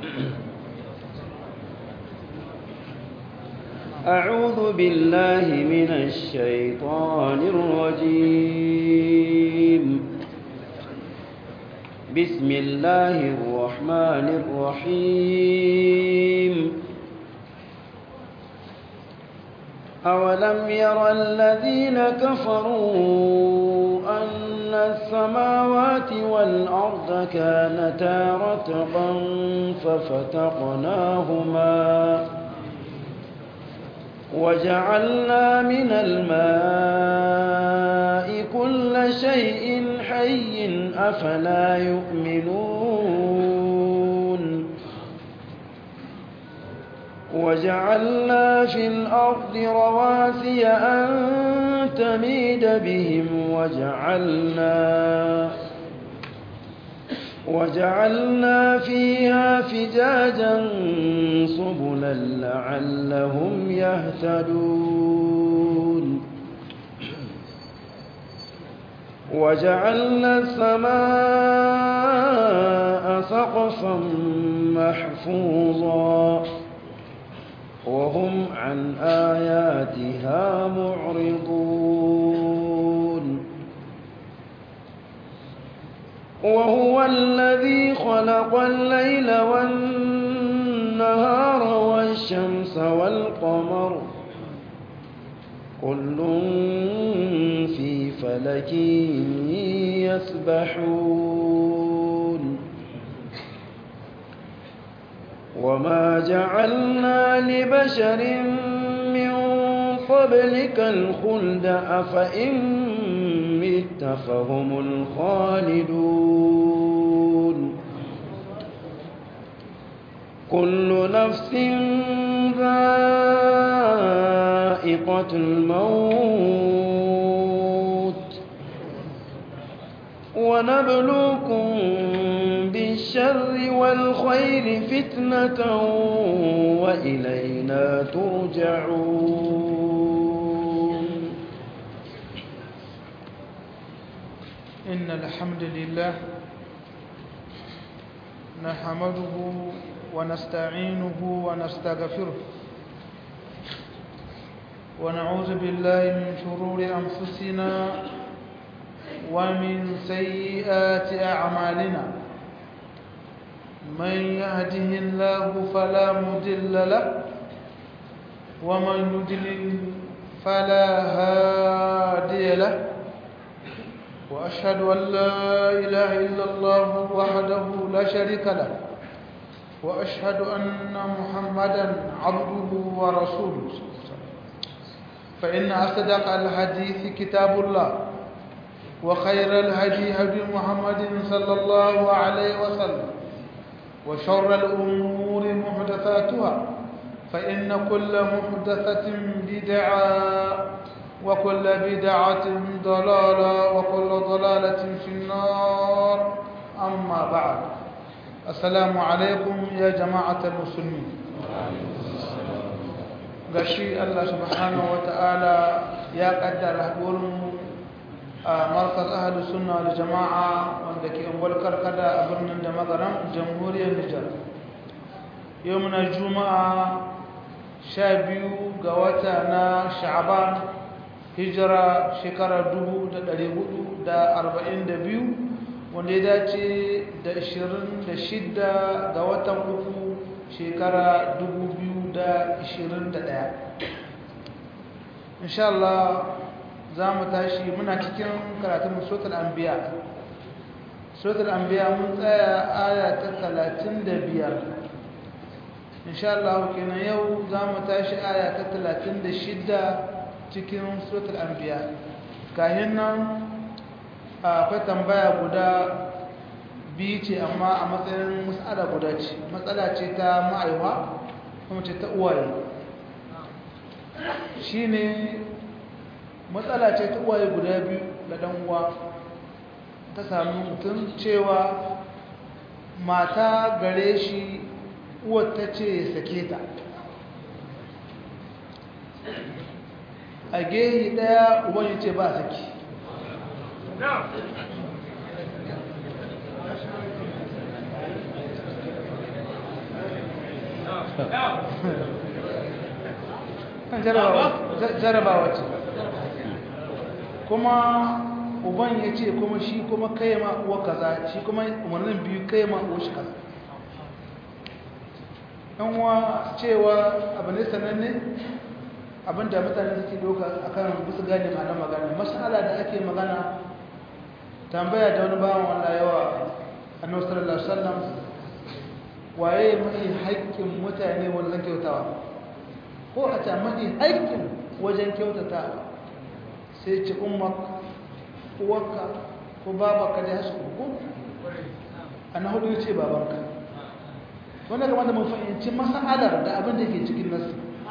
أعوذ بالله من الشيطان الرجيم بسم الله الرحمن الرحيم أولم ير الذين كفروا أن السماوات والأرض كانتا رتقا ففتقناهما وجعلنا من الماء كل شيء حي أفلا يؤمنون وجعلنا في الأرض رواسي أن تميد بهم وجعلنا وجعلنا فيها فجاجا سبلا لعلهم يهتدون وجعلنا السماء سقفا محفوظا وهم عن آياتها معرضون وهو الذي خلق الليل والنهار والشمس والقمر كل في فلك يسبحون وما جعلنا لبشر من قبلك الخلد أفإن مت فهم الخالدون كل نفس ذائقة الموت ونبلوكم بالشر والخير فتنة وإلينا ترجعون إن الحمد لله نحمده ونستعينه ونستغفره ونعوذ بالله من شرور أنفسنا ومن سيئات أعمالنا من يهده الله فلا مضل له ومن يضلل فلا هادي له وأشهد أن لا إله إلا الله وحده لا شريك له وأشهد أن محمدا عبده ورسوله فإن أصدق الحديث كتاب الله وخير الهدي هدي محمد صلى الله عليه وسلم وشر الأمور محدثاتها فإن كل محدثة بدعة وكل بدعة ضلالة وكل ضلالة في النار أما بعد السلام عليكم يا جماعة المسلمين gashi Allah subhanahu wata'ala ya kaddara haɗuwarmu a markaz ahalus sunna wal jama'a wanda ke ungwal karkada a birnin da magaran jamhuriyar Nijar yau muna juma'a sha biyu ga wata na sha'aban hijira shekarar dubu da ɗari hudu da arba'in da biyu wanda ya dace da ashirin da shidda ga watan uku shekara dubu biyu da ashirin da ɗaya inshallah za mu tashi muna cikin karatun sotar anbiya sotar anbiya mun tsaya aya ta talatin da biyar inshallah kenan yau za mu tashi aya ta talatin da shidda cikin suratul anbiya kayan nan akwai tambaya guda biyu ce amma a matsayin matsala guda ce matsala ce ta ma'aiwa kuma ce ta uwaye shi ne matsala ce ta uwaye guda biyu da ɗan uwa ta sami mutum cewa mata gare shi uwar ta ce sake ta a gehi daya uban ya ce ba saki kan jarabawa ce kuma uban ya ce kuma shi kuma kai ma uwa kaza shi kuma umarnin biyu kai ma uwa shi kaza yan uwa cewa abu ne sananne abinda mutane suke doka akan bisa gane ma'ana magana masala da ake magana tambaya da wani bawan wanda yawa annabi sallallahu alaihi wasallam waye mai haƙƙin mutane wajen kyautawa ko a ce mai haƙƙin wajen kyautata sai ce ummak uwarka ko babanka da ya su ko a na hudu ce babanka wanda kamar da mun fahimci masa'adar da abin da ke cikin nasu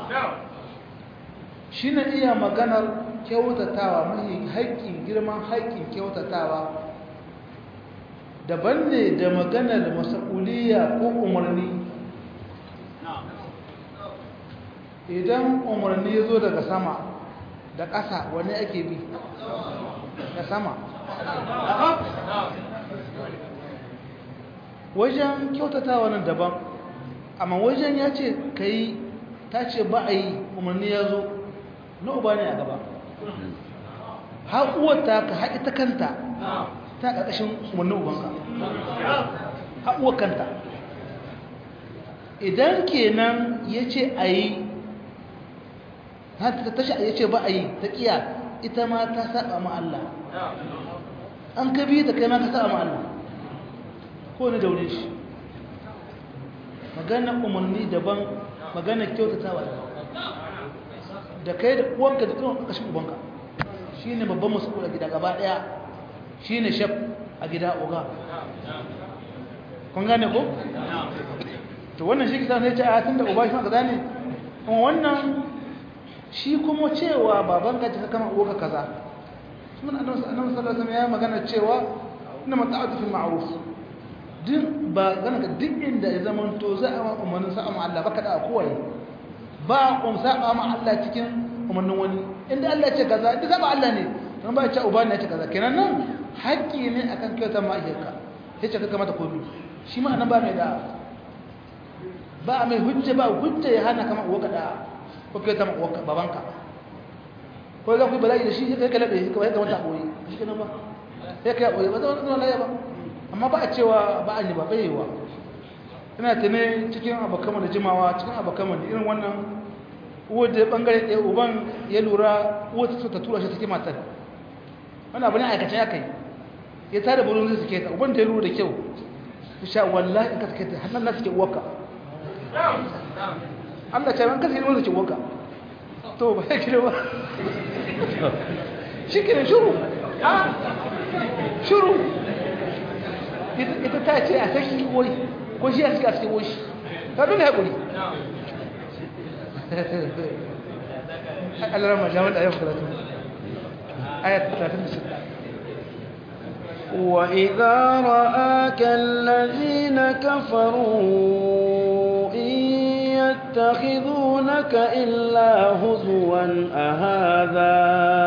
shi na iya maganar kyautatawa mai haƙƙin girman haƙƙin kyautatawa daban ne da maganar masa'uliya ko umarni idan umarni ya zo daga sama da ƙasa wani ake bi da sama wajen kyautatawa nan daban amma wajen ya ce ka yi ta ce ba a yi umarni ya zo na uba ne a gaba haƙuwata ka haƙi ta kanta ta ƙarƙashin umarnin ubanka haƙuwar kanta idan kenan ya ce a yi ta tashi ya ce ba a yi ta ƙiya ita ma ta saba ma Allah an ka biyu da kai ma ka saba ma Allah ko ne daure shi magana umarni daban magana kyautatawa da kai da uwanka da kuma ƙashin ubanka shi ne babban masu a gida gaba ɗaya shi ne shaf a gida oga kun gane ko? to wannan shi kisa ne ce a tun da uba shi ma kaza ne kuma wannan shi kuma cewa baban ka ka kama uwa kaza shi mun annabi sallallahu alaihi wasallam ya magana cewa inna mata'atu fil ma'ruf din ba gana ka duk inda ya zama to za a umarnin sa'a ma Allah baka da kowai ba um sa'a ma Allah cikin umarnin wani inda Allah ce kaza inda zaba Allah ne don ba ya ce uba ne ya ce kaza kenan nan haƙƙi ne akan kyautar ma'aikata ya ce ka kamata komi shi ma nan ba mai da ba mai hujja ba hujja ya hana kama uwa da ko kyautar babanka ko za ku yi bala'i da shi ya kai laɓe ka kamata ɓoye shi kenan ba ya kai ɓoye ba zama zama laya ba amma ba a cewa ba a yi ba bai yiwa ina tune cikin abokanmu da jimawa cikin abokanmu da irin wannan uwar da bangare ɗaya uban ya lura uwar ta ta tura shi take matar wani abu ne aikace ya kai ya tare burin zai suke ta uban da ya lura da kyau ya sha wallahi in ka suke ta hannun na suke uwarka Allah ce ban kasa yi wanda ke uwarka to ba ya kira ba shi kira shuru shuru ita ta ce a saki wuri ko shi a suka suke wuri ta dole haƙuri Allah rama jami'ar da ayyukan karatu ayat 36 وإذا رآك الذين كفروا إن يتخذونك إلا هزوا أهذا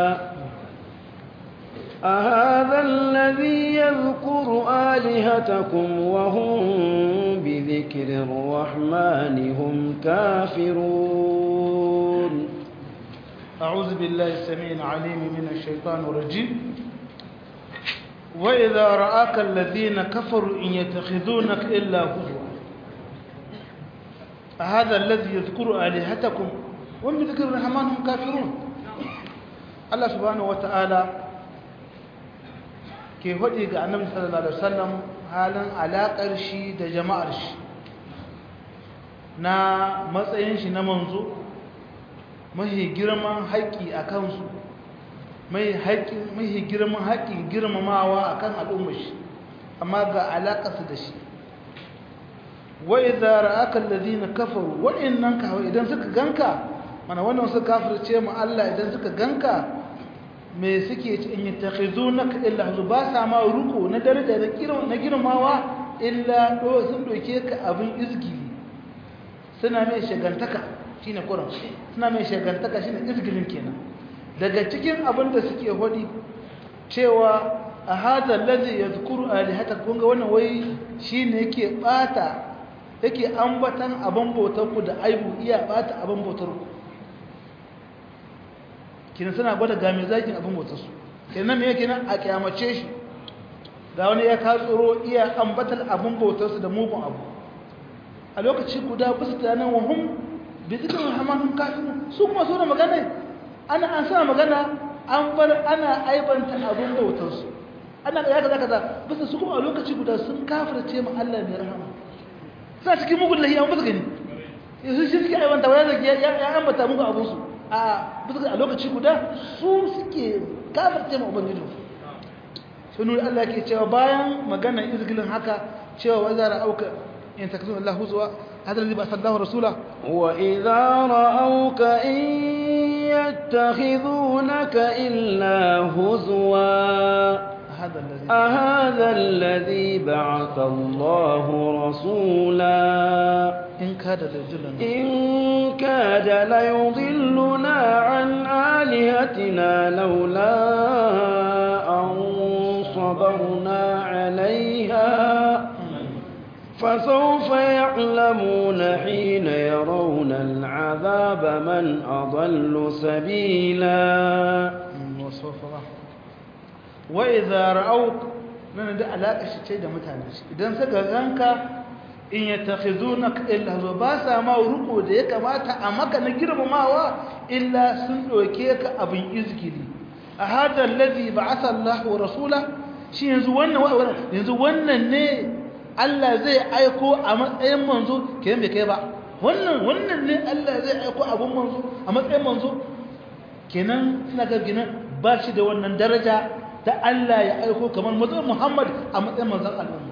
أهذا الذي يذكر آلهتكم وهم بذكر الرحمن هم كافرون أعوذ بالله السميع العليم من الشيطان الرجيم وإذا رآك الذين كفروا إن يتخذونك إلا هزوا هذا الذي يذكر آلهتكم وهم بذكر الرحمن هم كافرون الله سبحانه وتعالى ke faɗi ga annabi sallallahu alaihi wasallam halin alaƙar shi da jama'ar shi na matsayin shi na manzo mahi girman haƙƙi a kansu mahi girman haƙƙin girmamawa a kan al'ummar shi amma ga alaƙarsu da shi wa'i zara aka lalzi na kafaru waɗannan kawai idan suka ganka mana wannan suka kafirce mu Allah idan suka ganka me suke in yi taƙizo na illa hazu ba sa ma ruko na daraja na girmawa illa sun ɗauke ka abin izgili suna mai shagantaka shi ne kuran suna mai shagantaka shi ne izgilin kenan daga cikin abin da suke hudi cewa a hada lazi ya zukuru alihata kunga wannan wai shi ne yake ɓata yake ambatan abin bautar ku da aibu iya bata abin bautar ku kina suna gwada ga mai zakin abin bautar su kenan me yake nan a kiyamace shi ga wani ya katsuro iya ambatar abin bautar su da mugun abu a lokaci guda bisa tunanin wahum bi zikirin rahmanin kafin su kuma so da magana ana an sa magana an bar ana aibanta abin bautarsu ana ya kaza kaza bisa su kuma a lokaci guda sun kafirce mu Allah mai rahama suna cikin mugun lahiya ba su gani yanzu shi suke aibanta wani zaki ya ambata muku abin su a bisa a lokaci guda su suke kafirce mu ubangiji sai nuri Allah ke cewa bayan magana izgilin haka cewa wazara auka in takzun Allah huzwa هذا الذي بعث الله رسوله وإذا رأوك إن يتخذونك إلا هزوا هذا الذي أهذا الذي بعث الله رسولا إن كاد ليضلنا إن كاد ليضلنا عن آلهتنا لولا أن صبرنا عليها فسوف يعلمون حين يرون العذاب من أضل سبيلا وسوف وإذا رأوك nan da alaƙa shi ce da mutane shi idan suka ganka in ya takhizunaka illa zo ba sa ma ruko da ya kamata a maka na girmamawa illa sun doke ka abin izgili a hada allazi ba'atha Allah wa rasula shi yanzu wannan yanzu wannan ne Allah zai aiko a matsayin manzo kenan bai kai ba wannan wannan ne Allah zai aiko abun manzo a matsayin manzo kenan suna ga gina ba shi da wannan daraja ta Allah ya aiko kamar manzon Muhammad a matsayin manzon al'umma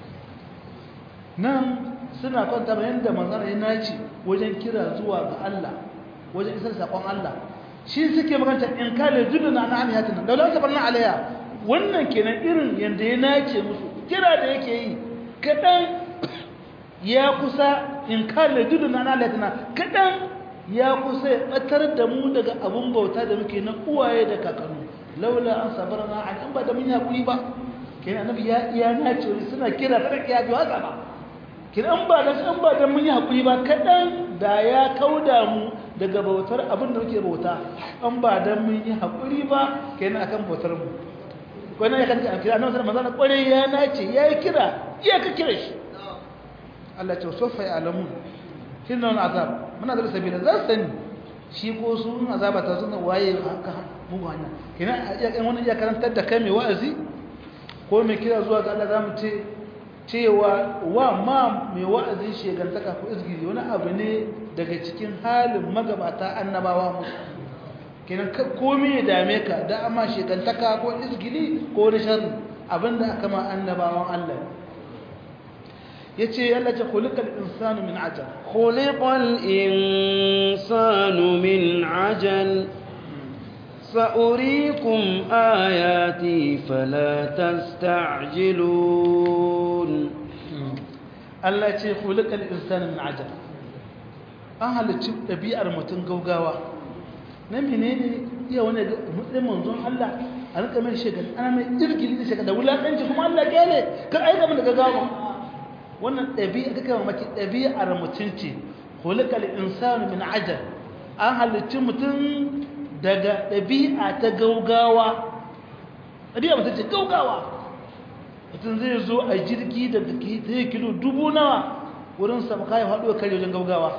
nan suna kwanta bayan da manzon ya naci wajen kira zuwa ga Allah wajen isar sakon Allah shi suke maganta in kale zubina na amiyatin da la tabarna alaiha wannan kenan irin yanda ya nace musu kira da yake yi kaɗan ya kusa in kalle dudu na nalatina kaɗan ya kusa ya ɓatar da mu daga abun bauta da muke na uwaye da kakannu laula an sabar na an in ba da mun yi haƙuri ba ke annabi ya iya na ce suna kira ta ya ji haka ba ke an ba da an ba da mun yi haƙuri ba kaɗan da ya kauda mu daga bautar abin da muke bauta an ba da mun yi haƙuri ba kenan akan bautar mu wani ya kan kira annabi sallallahu alaihi wasallam ya nace yayi kira iya ka kira shi Allah ce sofa ya alamu kin nan azab muna da sabila za sani shi ko su azaba ta zuna waye haka mugu hanya kina iya kan wani iya karantar da kai mai wa'azi ko mai kira zuwa ga Allah zamu ce cewa wa ma mai wa'azi shegantaka ko izgiri wani abu ne daga cikin halin magabata annabawa musu kenan komai ya dame ka da amma shekantaka ko izgili ko wani sharri abinda aka ma annabawan Allah yace Allah ce khuliqal insanu min ajal khuliqal insanu min ajal سأريكم آياتي فلا تستعجلون الله يقول خلق الإنسان من عجل أهل ɗabi'ar mutum gaugawa na menene iya wani matsayin manzon Allah a rika mai shekar ana mai irgili da shekar da wulaƙanci kuma Allah kyale kan aika mu da gaggawa wannan ɗabi'a kake mamaki ɗabi'ar mutum ce hulikal insanu min ajal an halicci mutum daga ɗabi'a ta gaugawa ɗabi'a mutum ce gaugawa mutum zai zo a jirgi da zai kilo dubu nawa wurin sama kayan haɗuwa kare wajen gaugawa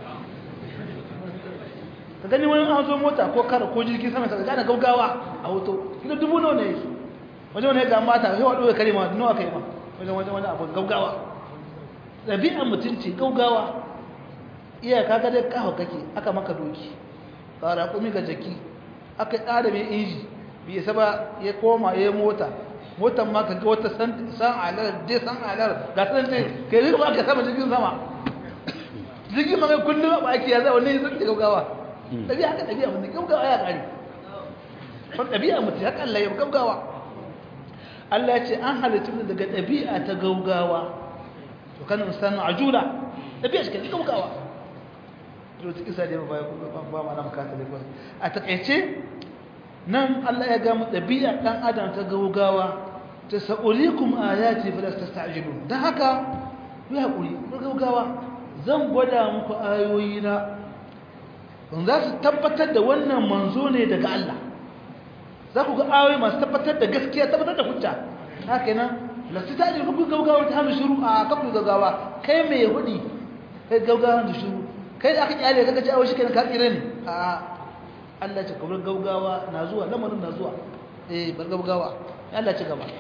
ka gani wani an zo mota ko kara ko jirgin sama ka gane gaugawa a hoto kilo dubu nawa ne su wajen wani ga mata sai haɗuwa kare ma nawa kai ma wajen wajen wani abu gaugawa ɗabi'a mutum ce gaugawa iyaka ga dai kawo kake aka maka doki ƙara kumi ga jaki aka ƙara mai inji bai isa ba ya koma ya mota motan ma ka ga wata san alar je san alar ga san ce kai zai ba ka sama jirgin sama jirgin ma kai kullum ba ake ya zai wani zai ke gaugawa ɗabi'a haka ɗabi'a mutum gaugawa ya ƙari wani ɗabi'a mutum haka Allah ya gaugawa Allah ya ce an halittu daga ɗabi'a ta gaugawa to kan insanu ajula ɗabi'a shi ke gaugawa wata kisa da ba ba ma na makata da a takaice nan Allah ya gamu ɗabi'a ɗan adam ta gaugawa ta sa'urikum ayati fa lasta ta'jilun dan haka ku haƙuri ku gaugawa zan gwada muku ayoyi na za su tabbatar da wannan manzo ne daga Allah za ku ga ayoyi masu tabbatar da gaskiya tabbatar da hujja haka nan lasu ta ajiyar kuku gaugawa ta hannu shiru a kakku gaugawa kai mai yahudi kai gaugawa da shiru kai da aka kyale kaga ci awo shi kenan ka tsira ne a Allah ce kabar gaugawa na zuwa lamarin na zuwa eh bar gaugawa Allah ci gaba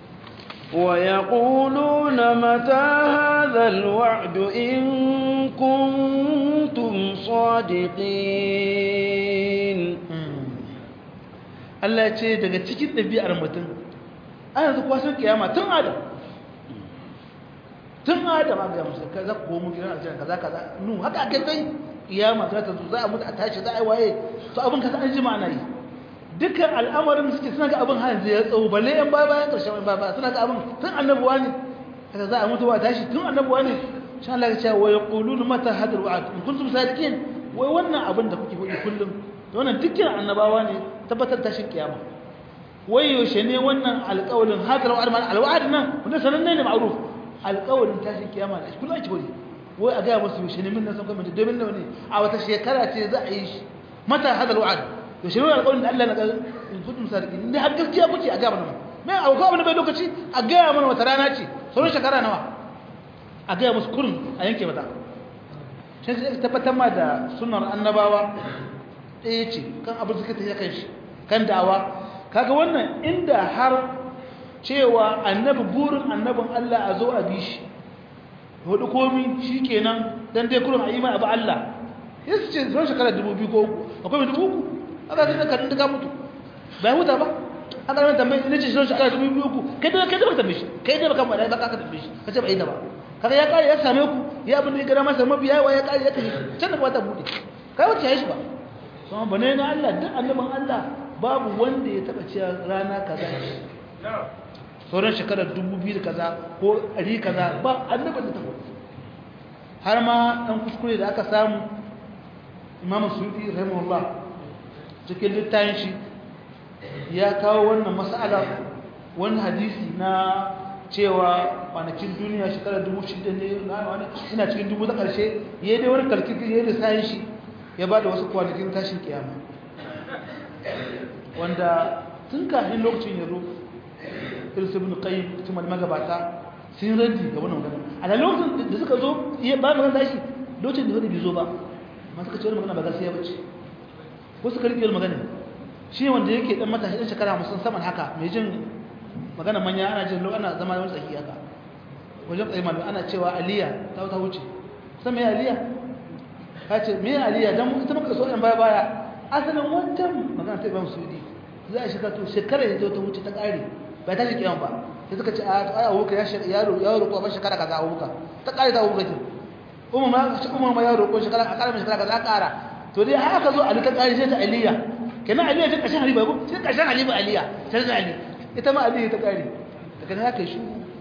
ويقولون متى هذا الوعد إن كنتم صادقين Allah ya ce daga cikin ɗabi'ar mutum an yanzu kwasan kiyama tun adam tun adam a gaya musu za ku gomu gidan aljanna kaza kaza nu haka ake kai kiyama za ta zo za a mutu a tashi za a yi waye to abin kasa an jima ana yi dukkan al'amarin suke suna ga abin hanzu ya tsawo balle yan baya bayan ƙarshen yan baya suna ga abin tun annabuwa ne haka za a mutu ba tashi tun annabuwa ne shan Allah ya ce wa yaqulun mata hadar wa'ad in kuntum sadiqin wai wannan abin da kuke faɗi kullum wannan dukkan annabawa ne tabbatar tashin kiyama wai yaushe ne wannan alƙawalin hadar wa'ad ma alwa'ad nan wanda sananne ne ma'ruf alƙawalin tashin kiyama ne kullum ake faɗi wai a ga musu yaushe ne min nan san kuma domin nawa ne a wata shekara ce za a yi shi mata hadar wa'ad yaushe ne alƙawarin da Allah na ga in kuntum sadiqin ne har gaskiya kuke a ga mana mai akwai abin da bai lokaci a ga mana wata rana ce sauran shekara nawa a gaya musu kurin a yanke mata shi sai tabbatar ma da sunar annabawa ɗaya ce kan abin suka ta kan shi kan da'awa kaga wannan inda har cewa annabi burin annabin Allah a zo a bi shi hudu komi shi kenan don dai kurin a yi mai abu Allah ya su ce zuwa shekarar dubu biyu ko uku akwai mai dubu uku aka zai zaka duka mutu bai huta ba aka zai tambayi ina ce zuwa shekarar dubu biyu uku kai da kai da baka tambaye shi kai da baka mada baka tambaye shi kace bai da ba kaga ya kare ya same ku ya abin da ya gara masa mabiya wa ya kare ya kashe can da ba ta bude kai wace ya shi ba kuma bane na Allah duk annaban Allah babu wanda ya taba cewa rana kaza sauran shekarar dubu biyu kaza ko ɗari kaza ba annaban da ta har ma ɗan kuskure da aka samu imamu suɗi rahimahullah cikin littafin shi ya kawo wannan mas'ala wani hadisi na cewa kwanakin duniya shekarar dubu shida ne na wani ina cikin dubu ta ƙarshe ya dai wani kalkiki ya da sayan shi ya ba da wasu kwanakin tashin kiyama wanda tun kafin lokacin ya zo irsu bin qayyim cikin magabata sun raddi ga wannan magana a da lokacin da suka zo ya ba magana tashi lokacin da wani bai zo ba amma suka ce wani magana ba gaskiya ba ce ko suka rike wani magana shi wanda yake dan matashi dan shekara musan saman haka mai jin magana manya ana jin ana zama wani tsaki haka wajen tsaye malu ana cewa aliya ta wata wuce kusan mai aliya ka ce mai aliya don ita muka so yan baya baya asalin wancan magana ta ibam sudi za a shiga to shekara ya ta wuce ta ƙare bai ta shi kiyan ba sai suka ce a ai abuka ya yaro ya roƙo ba shekara kaza abuka ta ƙare ta abuka ce umar ma umar ma ya roƙo shekara a ƙara shekara kaza ƙara to dai haka zo ali ta ƙare sai ta aliya kenan aliya ta ƙarshen ali ba ko sai ƙarshen ali ba aliya sai ta ali ita ma aliyu ta kare daga na haka shi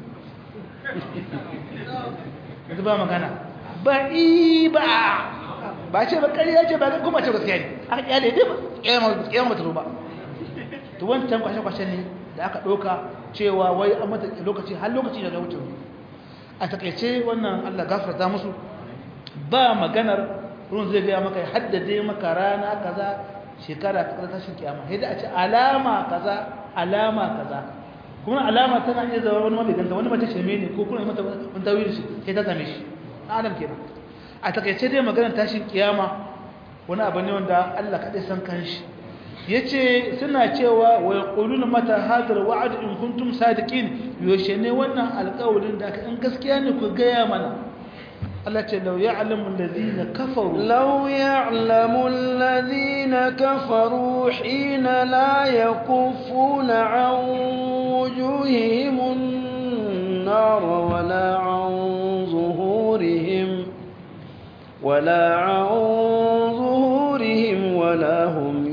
yanzu ba magana ba i ba ba ce ba ƙarya ce ba kuma ce gaskiya ne aka kyale dai ba kiyama ba ta zo ba to wancan kwashe-kwashe ne da aka ɗauka cewa wai an mata lokaci har lokaci da wuce a takaice wannan allah gafarta musu ba maganar ruwan zai gaya maka ya haddade maka rana kaza shekara ta tashin kiyama sai da a ce alama kaza alama kaza kuma alama tana iya zama wani mabai ganta wani mace sheme ne ko kuma mata wani tawili shi sai ta same shi adam kenan a takaice dai maganar tashin kiyama wani abu ne wanda Allah kaɗai san kanshi yace suna cewa wa yaquluna mata hadar wa'd in kuntum sadiqin yoshe ne wannan alƙawarin da in gaskiya ne ku gaya mana Allah ce lau ya'lamu alladhina kafaru law ya'lamu alladhina kafaru hina la yakuffuna 'an wujuhihim an-nar wala 'an zuhurihim wala 'an zuhurihim wala hum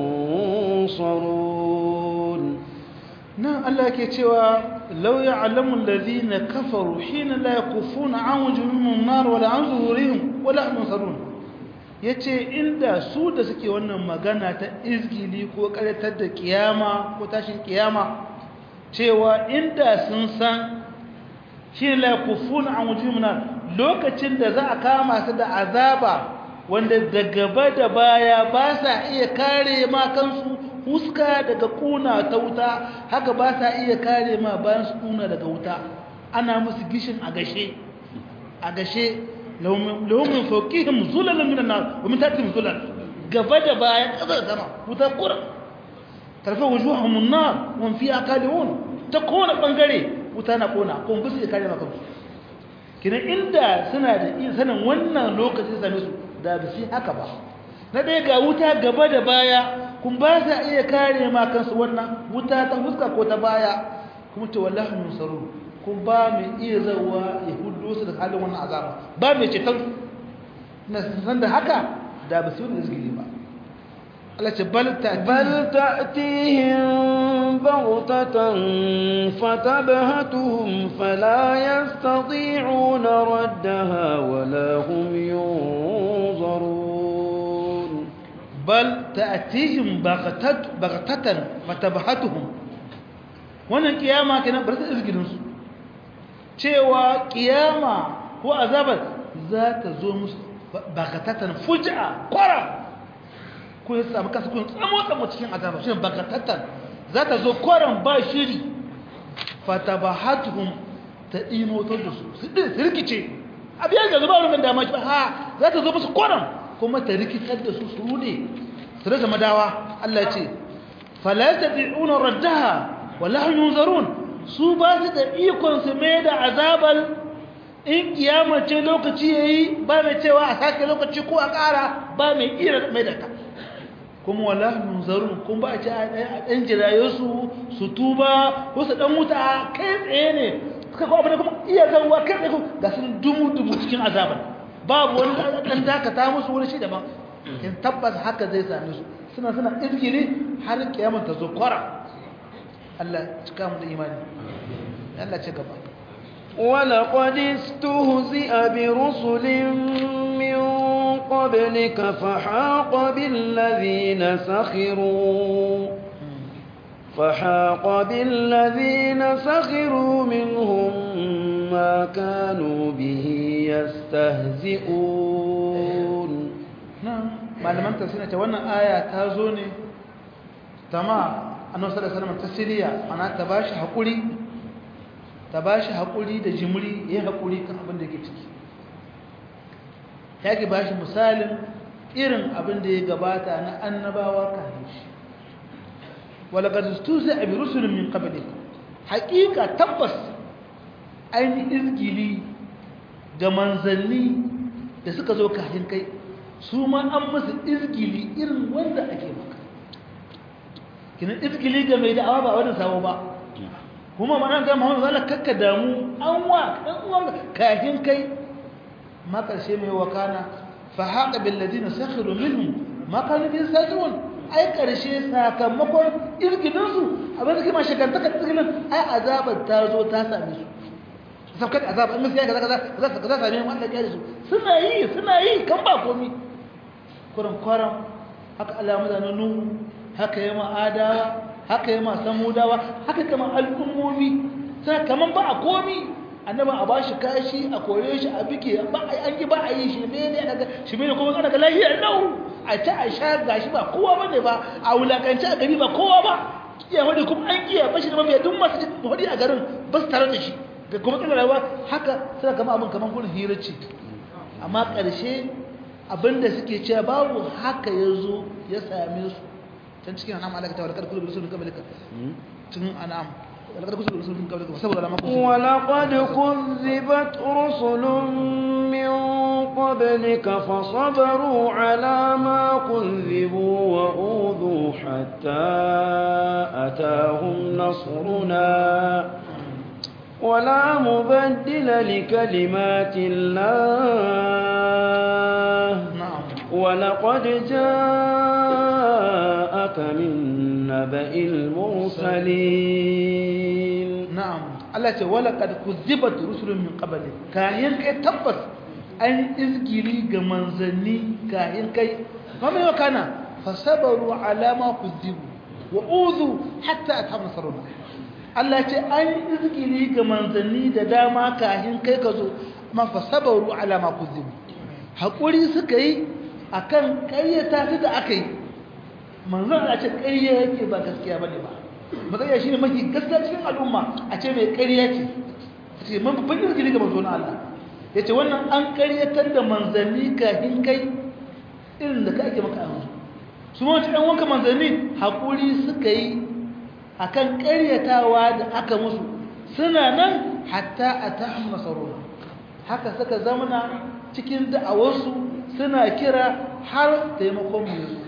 yunsarun nan Allah yake cewa law ya'lamu alladhina kafaru hina la yakufuna an wujuhihim an-nar wala an zuhurihim wala hum yunsarun yace inda su da suke wannan magana ta izgili ko karatar da kiyama ko tashin kiyama cewa inda sun san shi la yakufuna an wujuhina lokacin da za a kama su da azaba wanda da gaba da baya ba sa iya kare ma kansu huska daga kuna ta wuta haka ba sa iya kare ma bayan su kuna daga wuta ana musu gishin a gashe a gashe laumin fauqihim zulalun minan nar wa min tahtihim zulal gaba da baya kasar sama wuta kura tarfa wujuhahum an-nar wa fiha kalihun ta kona bangare wuta na kona kuma bisu ya kare maka kina inda suna da iya sanin wannan lokacin same su da ba su haka ba na ɗaya ga wuta gaba da baya kun ba sa iya kare ma kansu wannan wuta ta fuska ko ta baya kuma ce wallahi musaru kun ba mai iya zawa ya hudu su da halin wannan azaba ba mai ceton na san da haka da ba su yi izgili ba Allah ce bal ta بل تأتيهم بغتة فتبهتهم فلا يستطيعون ردها ولا هم ينظرون bal ta'tihim baghatat baghatatan fatabhatuhum wannan kiyama kenan bar ta izgilin su cewa kiyama ko azabar za ta zo musu baghatatan fuj'a qara ko ya samu kansu kun tsamo tsamo cikin azaba shine baghatatan za ta zo qaran ba shiri fatabhatuhum ta imotar da su su din rikice abiyar ga zuba rumin dama ha za ta zo musu qaran kuma ta rikitar da su su rude su rasa madawa Allah ce fala yastati'una raddaha wala hum yunzarun su ba su da ikon su mai da azabal in kiyama ce lokaci yayi ba mai cewa a sake lokaci ko a ƙara ba mai iya mai da ta kuma wala hum yunzarun kuma ba a ce a ɗan jiraye su su tuba ko su ɗan wuta kai tsaye ne suka ko abin da kuma iya zanwa kai tsaye ga su dumu dumu cikin azabar babu wani ɗan dakata musu wani shi daban in tabbas haka zai same su suna suna izgiri har kiyamar ta zo kwara Allah cika mu da imani Allah ce gaba ولقد استهزئ برسل من قبلك فحاق بالذين سخروا فحاق بالذين سخروا منهم ما كانوا به يستهزئون malaman tafsiri ta wannan aya ta zo ne tama annabi sallallahu alaihi wasallam tasiriya ana ta bashi hakuri ta bashi hakuri da jimri yayin hakuri kan abin da yake ciki yake bashi misalin irin abin da ya gabata na annabawa kafin shi walaqad istuzi'a bi rusulin min qablik haqiqa tabbas ainihin izgili ga manzanni da suka zo kafin kai su ma an musu izgili irin wanda ake maka kinan izgili ga mai da'awa ba wani sabo ba kuma mana ga Muhammadu zalla kakka damu an wa dan uwan kafin kai ma karshe mai wakana fa haqa bil ladina sakhiru minhum ma kanu bi sajun ai karshe sakamakon izgilin su abin da kuma shagantaka izgilin ai azabar ta zo ta same su sabkat azab in sai kaza kaza kaza kaza same mu Allah ya su suna yi suna yi kan ba komi kuran kwaram haka alamu da nuhu haka yama adawa haka yama samudawa haka kama al'ummomi sai kaman ba a komi annaba a bashi kashi a kore shi a bige ba an yi ba a yi shi ne ne daga shi ne kuma kana ga lahiyar nau a ta a sha gashi ba kowa bane ba a wulakanci a gari ba kowa ba iya wani kuma an kiya bashi da mabiya duk masu hudi a garin ba su tare da shi da kuma kana rayuwa haka sai kama abin kaman gurin hirarci amma ƙarshe abinda suke cewa babu haka ya zo ya same su can cikin anam alaka ta walakar kullu bisulun kabalika cikin anam walakar kullu bisulun kabalika saboda lama ku ولقد كذبت رسل من قبلك فصبروا على ما كذبوا وأوذوا حتى أتاهم نصرنا ولا مبدل لكلمات الله na'am ولقد جاءك من نبأ المرسلين na'am Allah ce walaqad kuzibat rusulun min qabli kayan kai tabbas an izgiri ga manzanni kayan kai kuma yau kana fasabaru ala ma kuzibu wa uzu hatta atam nasruna Allah ce an izgili ga manzanni da dama kahin kai ka zo man fasabaru ala ma kuzibu hakuri suka yi akan ƙaryata su da aka yi manzon a ce ƙarya yake ba gaskiya bane ba magana shine mafi gaskiya cikin al'umma a ce mai ƙarya ce ce man babban izgili ga manzon Allah yace wannan an ƙaryatar da manzanni kahin kai irin da ka ake maka a yanzu su ma wata ɗan wanka manzanni hakuri suka yi akan ƙaryatawa da aka musu suna nan hatta a ta'am nasaruna haka suka zamana cikin da'awarsu suna kira har taimakon mu yanzu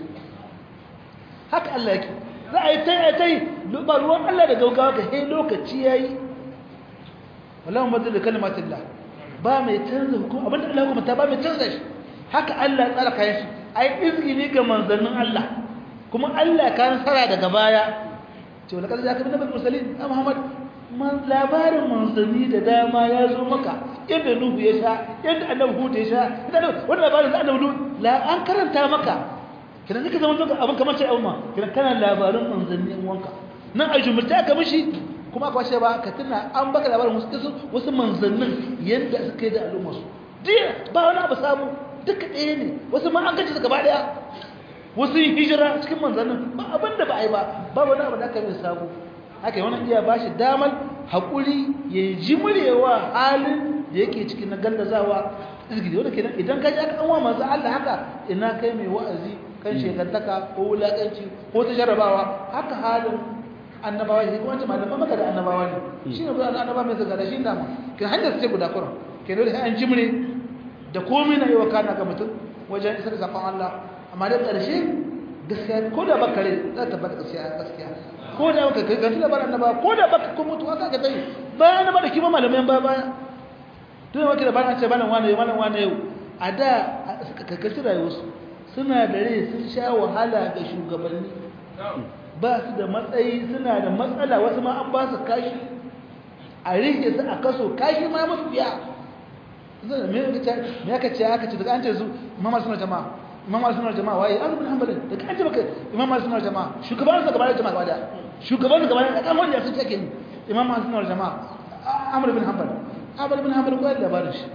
haka Allah yake za a yi ta ta yi ba ruwan Allah da gaugawa ka sai lokaci ya yi wallahu madal da kalmatillah ba mai canza hukum abinda Allah kuma ta ba mai canza shi haka Allah ya tsara kayan shi ai izgini ga manzannin Allah kuma Allah ka nasara daga baya ce wala kada zaka bin nabi mursalin a Muhammad man labarin manzanni da dama ya zo maka yadda Nuhu ya sha yadda Annabi Hud ya sha yadda wannan labarin da Annabi la an karanta maka kidan zaka zama doka abin kamar sai umma kidan kana labarin manzanni in wanka nan a jumurta ka mishi kuma aka washe ba ka tuna an baka labarin wasu wasu manzannin yadda suka yi da al'umma su jiya ba wani abu samu duka ɗaya ne wasu ma an gaji su gaba ɗaya wasu yi hijira cikin manzannin ba abin da ba a yi ba ba wani abu da aka yi samu haka yi wani iya ba shi damar haƙuri ya ji muryewa halin da yake cikin na gallazawa izgidi wanda kenan idan ka ji aka an wa manzo Allah haka ina kai mai wa'azi kan shekantaka ko wulaƙanci ko ta jarrabawa haka halin annabawa ne kuma malaman maka da annabawa ne shi ne annabawa mai zaga da shi dama kan hanyar su ce guda kuran ke dole sai an jimre da komai na yi wa kana ga mutum wajen isar da sakon Allah amma da ƙarshe gaskiya ko da baka rai za ta bada gaskiya gaskiya ko da baka kai gaskiya ba annaba ko da baka ko mutuwa ka ga dai bayan annaba da kima malamai ba baya tun wake da bayan ce bayan wani wani wani yau a da ka kashi rayuwarsu suna da rai sun sha wahala ga shugabanni ba su da matsayi suna da matsala wasu ma an ba su kashi a rike su a kaso kashi ma musu biya me aka ce aka ce daga an ce su imam suna jama'a imam suna jama'a waye an bin hanbalin daga an ce baka imam suna jama'a shugaban su gabanin jama'a gaba shugaban su gabanin da kan wanda sun take ni imam suna jama'a amr bin hanbal amr bin hanbal ko da labarin shi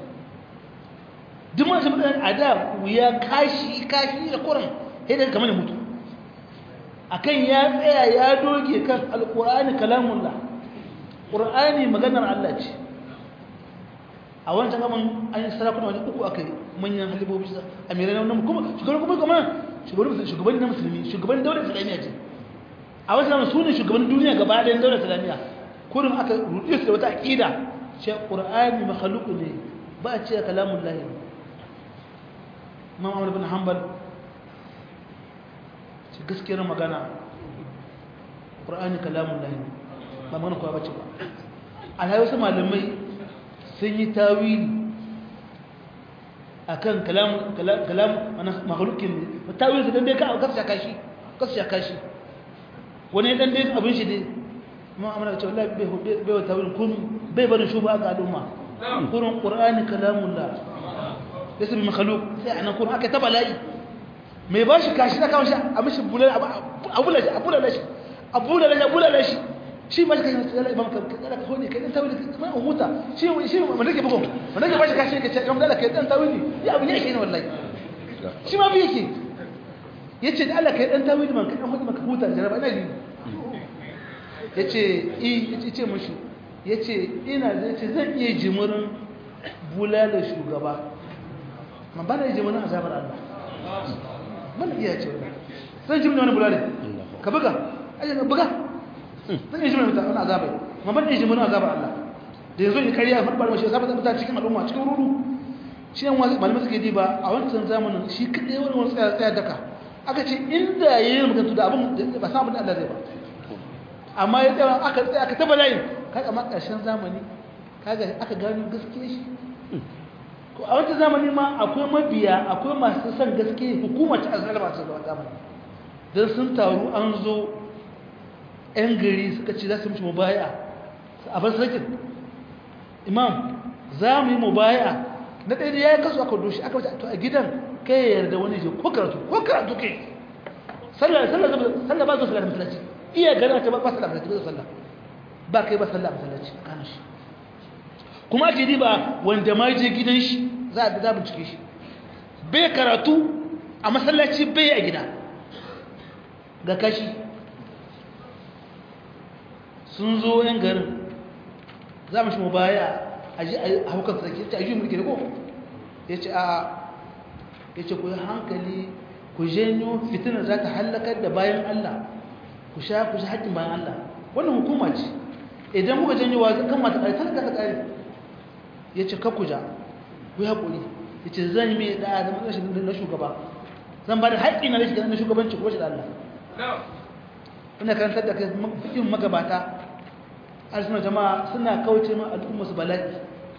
duk mun san a da wuya kashi kashi da kuran sai da kamar mutu akan ya tsaya ya doge kan alqur'ani kalamullah qur'ani maganar Allah ce a wancan gaban an yi sarakuna wajen uku aka yi manyan halibobi amirai na wannan kuma shugaban kuma kuma shugaban na musulmi shugaban daular islamiyya ce a wasu zama su ne shugaban duniya gaba ɗayan daular islamiyya kurin aka ruɗe su da wata aƙida ce ƙur'ani makhaluku ne ba a ce kalamun lahi imam amur bin hanbal ce gaskiyar magana ƙur'ani kalamun lahi ba mana kuwa bace ba alhaji wasu malamai sun yi tawili akan kalam kalam makhlukin ne tawili su dan dai ka kasu shaka shi kasu shaka shi wani dan dai abin shi dai amma amana ce wallahi bai bai bai tawili kun bai barin shuba ga al'umma kurun qur'ani kalamullah laysa bi makhluq sai anan kun aka taba layi mai ba shi kashi da kawo shi a mishi bulal abula shi abula shi abula shi abula shi shi ba shi kai sai imam ka kada ka hode kai dan tawili kuma an huta shi shi mun rike bugun mun rike ba shi kashi ka ce imam da kai dan tawili ya abu yake ne wallahi shi ma bi yake yace da Allah kai dan tawili man kai dan hode maka huta da jaraba ina ni yace i yace ce mushi yace ina yace zan iya jimurin bulala shugaba man bana jimurin azabar Allah man iya ce zan jimurin wani bulale ka buga aje buga zan yi jimin mutane azabai ma ban yi jimin azabar Allah da yanzu in kariya farbar mashi azabar da cikin al'umma cikin ruru shi yan wasu malamai suke diba a wancan zamanin shi kaɗai wani wani tsaya tsaya daka aka ce inda ya yi mutuntu da abin ba sa abin da Allah zai ba amma ya tsaya aka tsaya aka taba layin kaga ma ƙarshen zamani kaga aka gano gaskiya shi ko a wancan zamani ma akwai mabiya akwai masu son gaskiya hukuma ta azalma masu zamani don sun taru an zo 'yan gari suka ce za su mishi mubaya a bar sakin imam za mu yi mubaya na ɗaya da ya yi kasu aka doshi aka wace a gidan kai ya yarda wani je ko karatu ko karatu ke sallah sallah ba zuwa sallah masallaci iya gana ta ba sallah masallaci ba sallah ba kai ba sallah masallaci kana shi kuma ake diba wanda ma je gidan shi za a za bincike shi bai karatu a masallaci bai a gida ga kashi sun zo yan garin za mu shi mu baya a ji a haukan sarki ya ce a ji mulki da ko ya ce a ya ce ku yi hankali ku janyo fitinar za ta hallakar da bayan Allah ku sha ku sha haƙƙin bayan Allah wannan hukuma ce idan kuka janyo wa kan mata ƙari talaka ta ƙari ya ce kakku ja ku yi haƙuri ya ce zan yi mai ɗaya zama rashin na shugaba zan ba da haƙƙi na rashin na shugabanci ko shi da Allah ina karantar da kai fikin magabata arzikin jama'a suna kauce ma al'umma su bala'i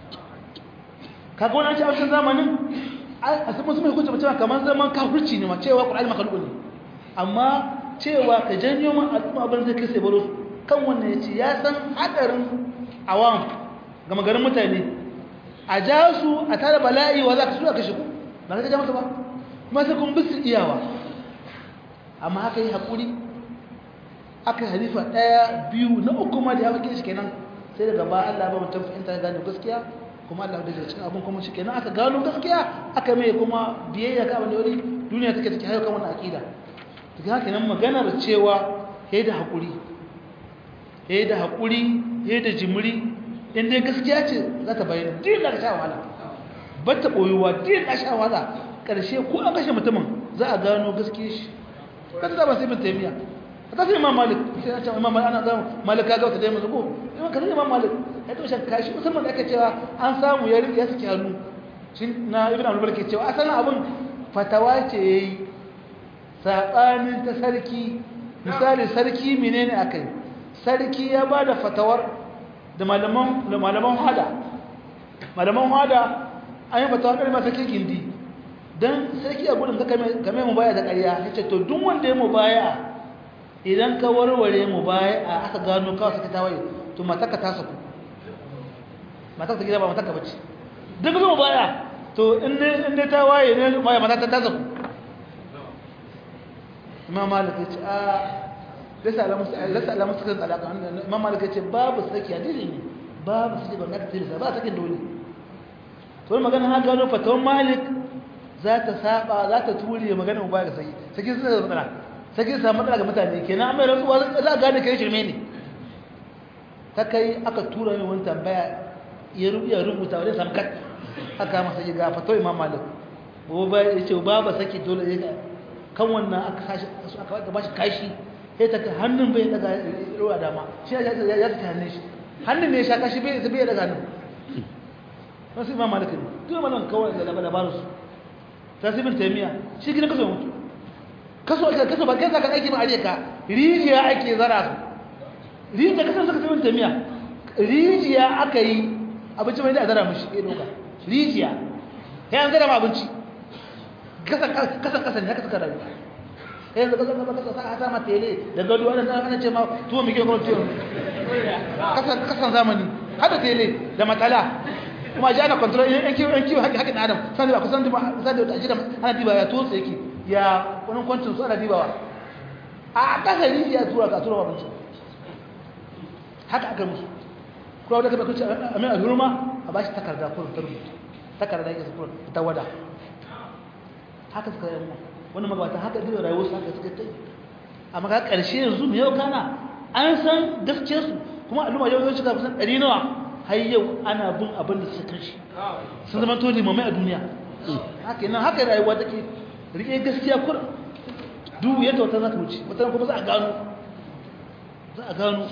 kaga wani ce a wancan zamanin a sun musu mai hukunci mutum kamar zaman kafirci ne ma cewa ƙwararri makalubu ne amma cewa ka janyo ma al'umma abin zai kai sai baro kan wannan ya ce ya san haɗarin awam gama garin mutane a ja su a tara bala'i wa za ka su a kashe ku ba ka ja masa ba kuma sai kun bisu iyawa amma haka yi haƙuri aka yi halifa ɗaya biyu na uku ma da ya faƙi shi kenan sai daga ba Allah ba mutum fahimta ya gane gaskiya kuma Allah da cikin abin kuma shi kenan aka gano gaskiya aka mai kuma biyayya ga abin da wani duniya take take hayo kan wannan akida daga haka nan maganar cewa yayi da hakuri yayi da hakuri yayi da jimri in dai gaskiya ce za ta bayyana din da sha wahala ba ta boyuwa din da sha wahala karshe ko an kashe mutumin za a gano gaskiyar shi kada da ba sai bin taymiya ta sai imam malik sai ya ce imam malik ana zama malik kaga wata dai mu zuko imam kaza imam malik ya to shan kashi musamman da aka cewa an samu ya ya saki hannu shin na ibn abdul ke cewa asalin abun fatawa ce yayi sabanin ta sarki misali sarki menene akai sarki ya bada fatawar da malaman da malaman hada malaman hada an yi fatawa da sarki gindi dan sarki a gudun ka kame kame mu baya da ƙarya yace to duk wanda ya mu baya idan ka warware mu baya a aka gano kawai suka tawaye to mataka ta saku mataka gida ba mataka bace duk mu baya to in ne in ne tawaye ne mai mataka ta saku imam malik yace a lasa alamu lasa alamu suka alaka imam malik yace babu saki hadisi ne babu saki ban ka tilisa ba sakin dole to magana ha gano fatawan malik za ta saba za ta ture magana mu baya sai saki sai da matsala saki sa matsala ga mutane kenan amma rantsuwa za a gane kai shirme ne ta kai aka tura mai wani tambaya ya rubuta rubuta wani samkat aka masa yi ga fato imam malik ko ba ya ce ba ba saki dole ya kan wannan aka sashi aka ba shi kashi sai ta hannun bai daga ruwa dama shi ya ya ta hannun shi hannun ne ya sha kashi bai bai daga hannun wasu imam malik ne duk malan kawai da labarin su tasibin taimiya shi gina kaso mutu kaso ake kaso ba kai zaka aiki ba aje ka rijiya ake zara su rijiya kaso suka tasibin taimiya rijiya aka yi abinci mai da zara mishi ya doka rijiya ya an zara ma abinci kasan kasan kasan ne haka suka rayu kai yanzu kasan kasan kasan sa ta ma tele da gado ana ana ce ma tuwo mai kyau tuwo kasan kasan zamani hada tele da matala kuma ji ana control yan kiwo yan kiwo haƙi haƙin adam sani ba kusan diba sani da ajira ana diba ya to yake ya wani kwancin su ana dibawa a ƙasa rijiya tura ka tura abinci haka aka musu kuma wadda ka bakunci a mai alhurma a ba shi takarda kurin ta rubuta takarda yake kurin ta wada haka suka yi wani magabata haka diba rayuwar su haka suka tai amma ka ƙarshe yanzu mai yau kana an san gaskiyarsu kuma al'umma yau yau shiga kusan ɗari nawa har yau ana bin abin da suka shi sun zama to limamai a duniya haka nan haka rayuwa take rike gaskiya kur duk yadda wata za ta wuce wata kuma za a gano za a gano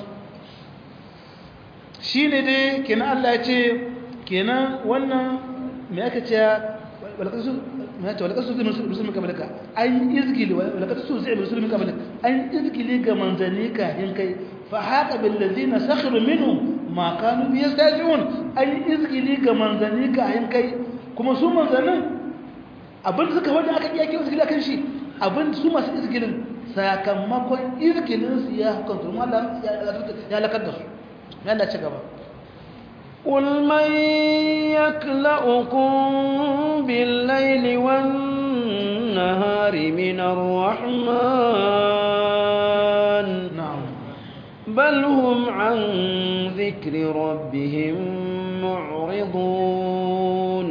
shi ne dai kenan Allah ya ce kenan wannan me aka ce walƙasu me ya ce walƙasu zai musulmi kamalika an izgili walƙasu zai musulmi kamalika an izgili ga manzanni kahin kai fa haka bil ladina sakhiru minhum ma kanu bi yastajiun an izgili ga manzanni kahin kai kuma su manzannin abin da suka wanda aka iya kiran izgili kan shi abin su masu izgilin sakamakon izgilin su ya hukunta kuma Allah ya lakar da su yalla ci gaba قل من يكلأكم بالليل والنهار من الرحمن na'am بل هم عن ذكر ربهم معرضون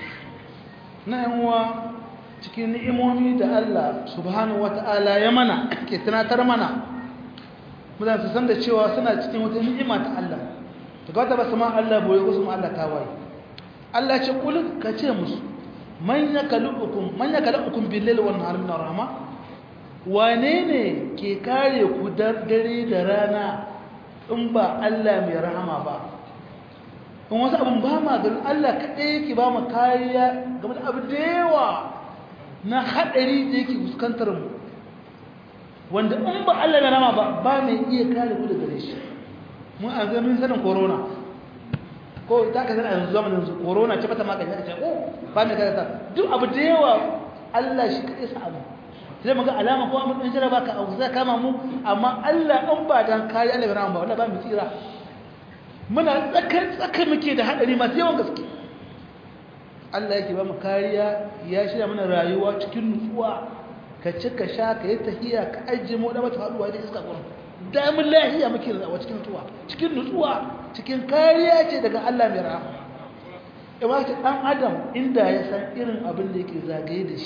نعم cikin ni'imomi da Allah subhanahu wata'ala ya mana ke tunatar mana mutane su san da cewa suna cikin wata ni'ima ta Allah ta gata ba su ma Allah boye ko su ma Allah ta waye Allah ce kul ka ce musu man yakalukum man yakalukum bil layli wan nahari min rahma wane ne ke kare ku dare da rana in ba Allah mai rahama ba in wasu abin ba ma ganin Allah kaɗai yake ba mu kariya game da abu da yawa na haɗari da yake fuskantar mu wanda in ba Allah mai rahama ba ba mai iya kare ku da gare shi mun a ganin sanin corona ko ta ka sanar a yanzu zamanin su corona ce bata magani aka ce ko ba mai kare ta duk abu da yawa Allah shi kaɗai sa abu sai muga alama ko mun jira baka abu zai kama mu amma Allah an ba dan kare Allah bai rahama ba wallahi ba mu tsira muna tsakar tsakar muke da hadari masu yawan gaske Allah yake ba mu kariya ya shirya mana rayuwa cikin nutsuwa ka ci ka sha ka yi tahiya ka ajiye mu da mata haduwa da iska gurin damin lahiya muke rayuwa cikin nutsuwa cikin nutsuwa cikin kariya ce daga Allah mai rahama amma ce dan adam inda ya san irin abin da yake zagaye da shi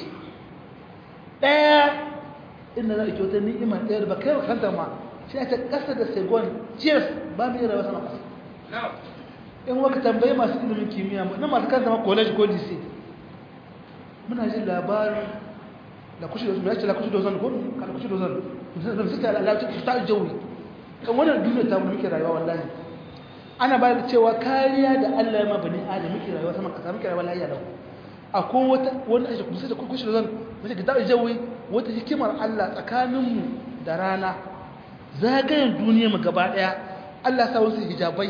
daya inda za a ki wata ni'ima ɗaya da ba kai kanta ma shi ta ƙasa da segon cheers ba mu yi rayuwa sama ƙasa in waka tambayi masu ilimin kimiyya na masu kanta ma college ko dc muna jin labarin da kushe da ya ce la kushe dozan ko kada kushe dozan da su ta lalata su ta jawi kan wannan duniya ta mu muke rayuwa wallahi ana ba da cewa kariya da Allah ya ma bani adam muke rayuwa sama ƙasa muke rayuwa lahiya lau akwai wata wanda ake kusa da kushe dozan wace ga ta jawi wata hikimar Allah tsakaninmu da rana zagayen duniya mu gaba daya Allah sa wasu hijabai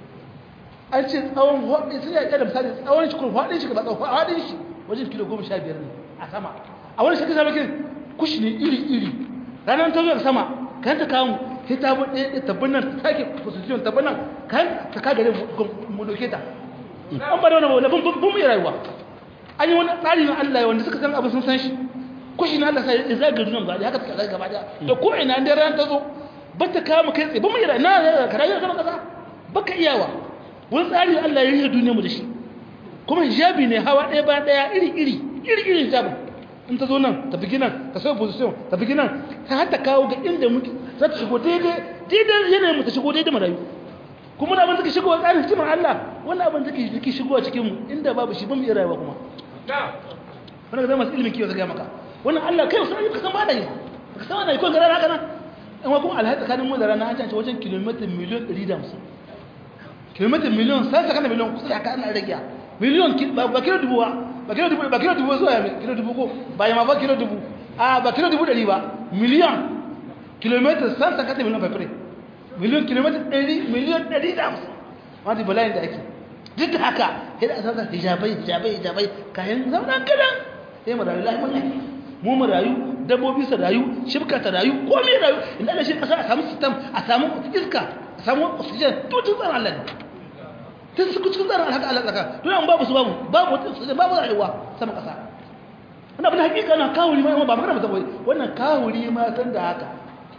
an ce tsawon hudu sun yaƙi da misali tsawon shi kuma faɗin shi ba tsawon faɗin shi wajen kilo goma sha biyar ne a sama a wani shakka sama kin kushi ne iri iri ranar ta zuwa sama kan ta kawo sai ta buɗe ɗaya tabbin nan ta ke position tabbin nan kan ta ka gare mu doke ta an ba da wani wani bun mu rayuwa an yi wani tsari na Allah wanda suka san abin sun san shi kushi na Allah sai ya zaga duniya ba da haka ta zaga gaba da ko ina da ran ta zo ba ta kama kai tsaye ba mu yi na karayi zama kasa ba ka iyawa wani tsari Allah ya yi duniya mu da shi kuma hijabi ne hawa ɗaya ba ɗaya iri iri iri iri hijabin in ta zo nan ta fi nan ta sauya position ta fi nan ta hata kawo ga inda muke za ta shigo daidai daidai yanayin mu ta shigo daidai marayu kuma na abin take shigo a tsarin hikimar Allah wannan abin take take shigo a cikin mu inda babu shi ban mu iya rayuwa kuma wannan ga zama masu ilimin kiwo zai maka wannan Allah kai wasu ka san ba da yi ka san wannan ko gara haka nan amma kuma alhaji tsakanin mu da rana an ce wajen kilomita miliyan 150 kilomita miliyan sai saka na miliyan kusa da haka ana rage miliyan ba kilo dubu ba ba kilo dubu ba kilo dubu zuwa ya kilo dubu ko ba ya ma ba kilo dubu a ba kilo dubu dari ba miliyan kilomita sai saka na miliyan fafire miliyan kilomita 100 miliyan 150 wani bala'in da ake duk da haka sai da asasa hijabai hijabai hijabai kayan zama kadan sai mu rayu lahi mun mu mu rayu dabbobi su rayu shibka ta rayu komai rayu inda da shi kasa a samu system a samu iska a samu oxygen to tun tsaron Allah ne tun su cikin tsaron haka Allah tsaka to yan babu su babu babu oxygen babu rayuwa sama kasa wannan abin hakika na kawuri ma ba magana ba wannan kawuri ma san da haka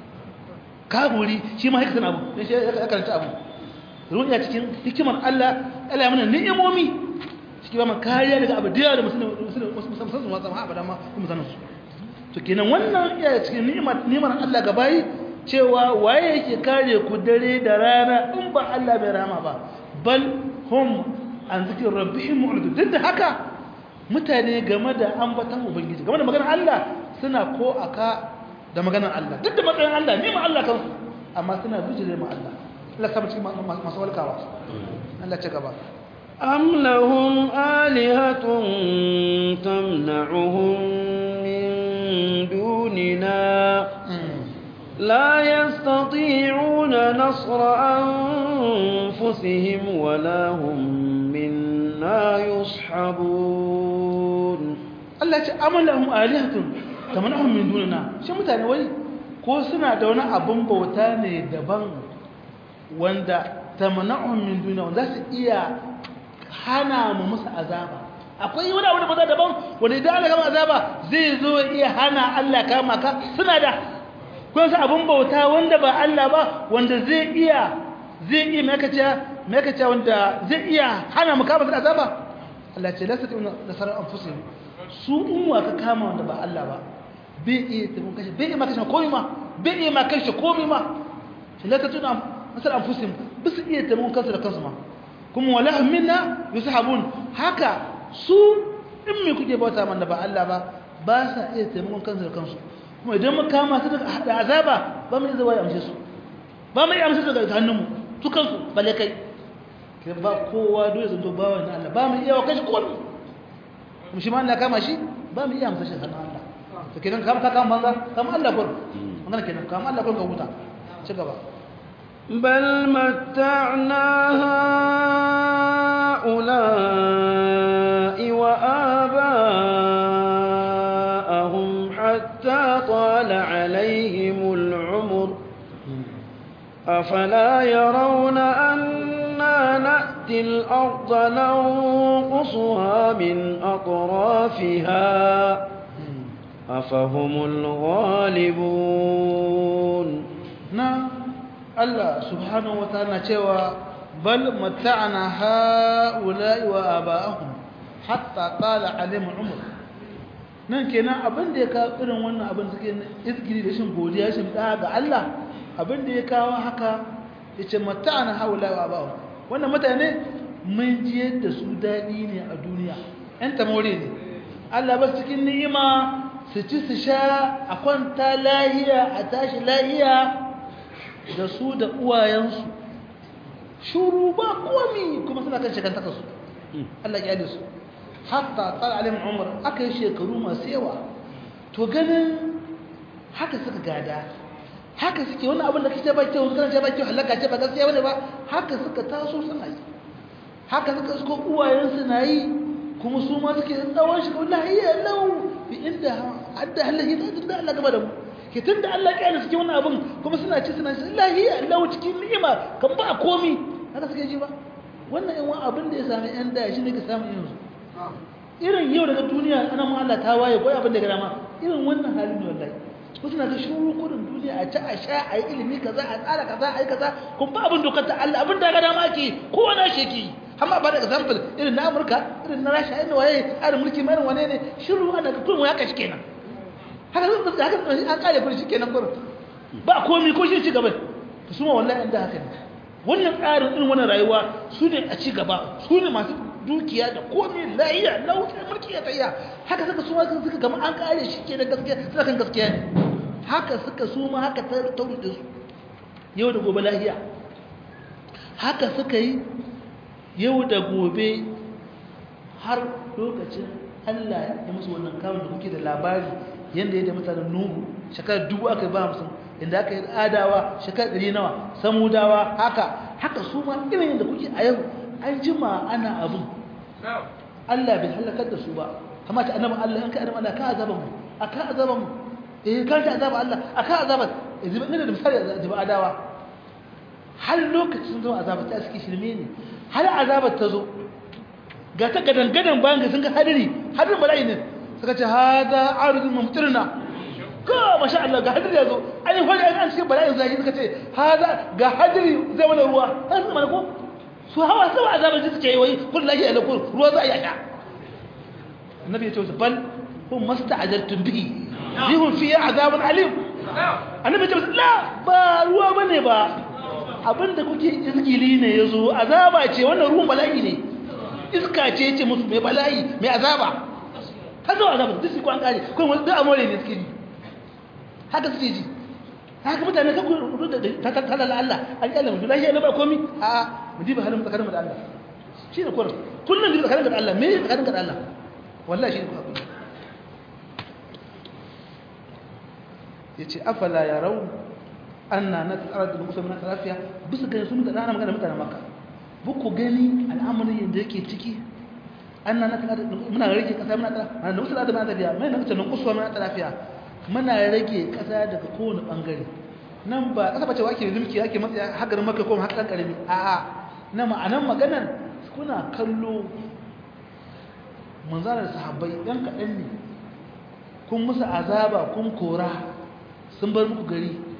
kawuri shi ma haka san abu dan shi ya karanta abu ruwa cikin hikimar Allah Allah ya mana ni'imomi cikin ba mu kariya daga abu da yawa da musulmi musamman su masu abada ma kuma sanin su to kenan wannan iya cikin ni'imar ni'imar Allah ga bayi cewa waye yake kare ku dare da rana in ba Allah bai rama ba bal hum an zikir rabbihim mu'ridun duk da haka mutane game da ambatan ubangiji game da maganar Allah suna ko aka da maganar Allah duk da matsayin Allah ni ma Allah kansu amma suna bijire ma Allah Allah sabu cikin masu walkawa Allah ci gaba أم لهم آلهة تمنعهم من دوننا لا يستطيعون نصر أنفسهم ولا هم منا يصحبون Allah ce am lahum alihatun tamanahum min dunina shi mutane wai ko suna da wani abun bauta ne daban wanda tamanahum min dunina wanda su iya hana mu musu azaba akwai wani abu da bauta daban wanda idan Allah kama azaba zai zo iya hana Allah kama ka suna da kun san abun bauta wanda ba Allah ba wanda zai iya zai iya makaciya makaciya wanda zai iya hana mu kama da azaba Allah ce lasa tun nasarar anfusihim su in wa ka kama wanda ba Allah ba bai iya tabun kashe bai iya makashe komai ma bai iya makashe komai ma shi lasa tun nasarar anfusihim bisu iya tabun kansu da kansu ma kuma wala minna yushabun haka su in me kuke bauta man da ba Allah ba ba sa iya taimakon kansu da kansu kuma idan mu kama su da azaba ba mu iya zuwa ya amshe su ba mu iya amshe su daga hannunmu su kansu balle kai ke ba kowa dole zanto ba wani Allah ba mu iya wa kashi kowa kuma shi ma Allah kama shi ba mu iya amshe shi hannun Allah to kenan kama ka kama banza kama Allah kur magana kenan kama Allah kur ka huta ci gaba بل متعنا هؤلاء وآباءهم حتى طال عليهم العمر أفلا يرون أنا نأتي الأرض ننقصها من أطرافها أفهم الغالبون نعم Allah subhanahu wataala cewa bal mata'ana ha'ula'i wa aba'ahum hatta tala alaihim umr nan kenan abin da ya kawo irin wannan abin suke izgiri da shin godiya shin da ga Allah abin da ya kawo haka yace mata'ana ha'ula'i wa aba'ahum wannan mutane mun ji yadda su dadi ne a duniya ɗan tamore ne Allah ba cikin ni'ima su ci su sha a kwanta lahiya a tashi lahiya da su da uwayensu shuru ba komi kuma suna kan shekan takasu Allah ya su hatta tsara alim umar aka yi shekaru masu yawa to ganin haka suka gada haka suke wani abin da kake ba kyau kana ce ba kyau halaka ce ba gaskiya bane ba haka suka taso suna yi haka suka suko uwayensu na yi kuma su ma suke tsawon shi wallahi ya lau bi inda hadda halahi da Allah gaba da mu ke tun da Allah ƙyale suke wani abin kuma suna ci suna shi lahiya Allah cikin ni'ima kan ba komi haka suke ji ba wannan yan wani abin da ya sami yan da shi ne ka samu yanzu irin yau daga duniya ana ma Allah ta waye ko abin da ga dama irin wannan halin ne wallahi ko suna ga shuru kudin duniya a ci a sha a yi ilimi kaza a tsara kaza a yi kaza kun ba abin dokar ta Allah abin da ga dama ake kowa na shi ke amma ba da example irin na Amurka irin na Rasha irin waye irin mulki mai wane ne shiru ana ga kullum ya kashi kenan haka zan da haka an kare kuri shikenan gurin ba komai ko shi ci gaba to su ma wallahi inda haka ne wannan tsarin irin wannan rayuwa su ne a ci gaba su ne masu dukiya da komai lahiya lauta mulki ya tsaya haka suka su ma suka gama an kare shi ke da gaskiya suna kan gaskiya ne haka suka su ma haka ta tauride su yau da gobe lahiya haka suka yi yau da gobe har lokacin Allah ya musu wannan kawon da kuke da labari yadda ya da mutanen nuhu shekarar dubu aka ba hamsin inda aka yi adawa shekarar ɗari nawa samudawa haka haka su ma irin yadda kuke a yau an jima ana abin Allah bai halakar da su ba kama ta annabi Allah an ka annabi Allah ka azaba mu aka azaba mu eh ka ta azaba Allah aka azaba idan ina da misali azaba adawa har lokacin sun zo azaba ta suke shirme ne har azabar ta zo ga ta gadan gadan bayan ga sun ga hadiri hadirin bala'i ne suka ce hada arzikin mamtirna ka masha Allah ga hadiri ya zo ai wani an cikin bala'in zai suka ce hada ga hadiri zai mana ruwa har su mana ko su hawa sama azabar ji suke yi wai kun lahi ala kun ruwa za a yaka annabi ya ce wasu bal kun masta'ajaltum bihi bihun fi azabun alim annabi ya ce wasu la ba ruwa bane ba abinda kuke izgili ne yazo azaba ce wannan ruwan bala'i ne iska ce ce musu mai bala'i mai azaba har zuwa azaba duk su kwan kare kuma duk amore ne suke ji haka suke ji haka mutane ka kudu da tattalala Allah an kyalla mutu lafiya na ba komi a mu diba halin tsakanin da Allah shi ne kurin kullum diba tsakanin da Allah me ne tsakanin da Allah wallahi shi ne kuwa ya ce afala ya rau anna na tsara da musa mana lafiya bisa gani sun da ɗana magana mutane maka buku gani al'amarin yadda yake ciki anna na tsara muna rage kasa muna tsara mana da musa da mana tafiya mai na mutanen kusurwa mana ta lafiya muna rage kasa daga kowane bangare nan ba kasa bace wake zulki ake matsayi hagarin maka ko hakan karami a'a na ma'anan maganar kuna kallo manzalar sahabbai ɗan kaɗan ne kun musu azaba kun kora sun bar muku gari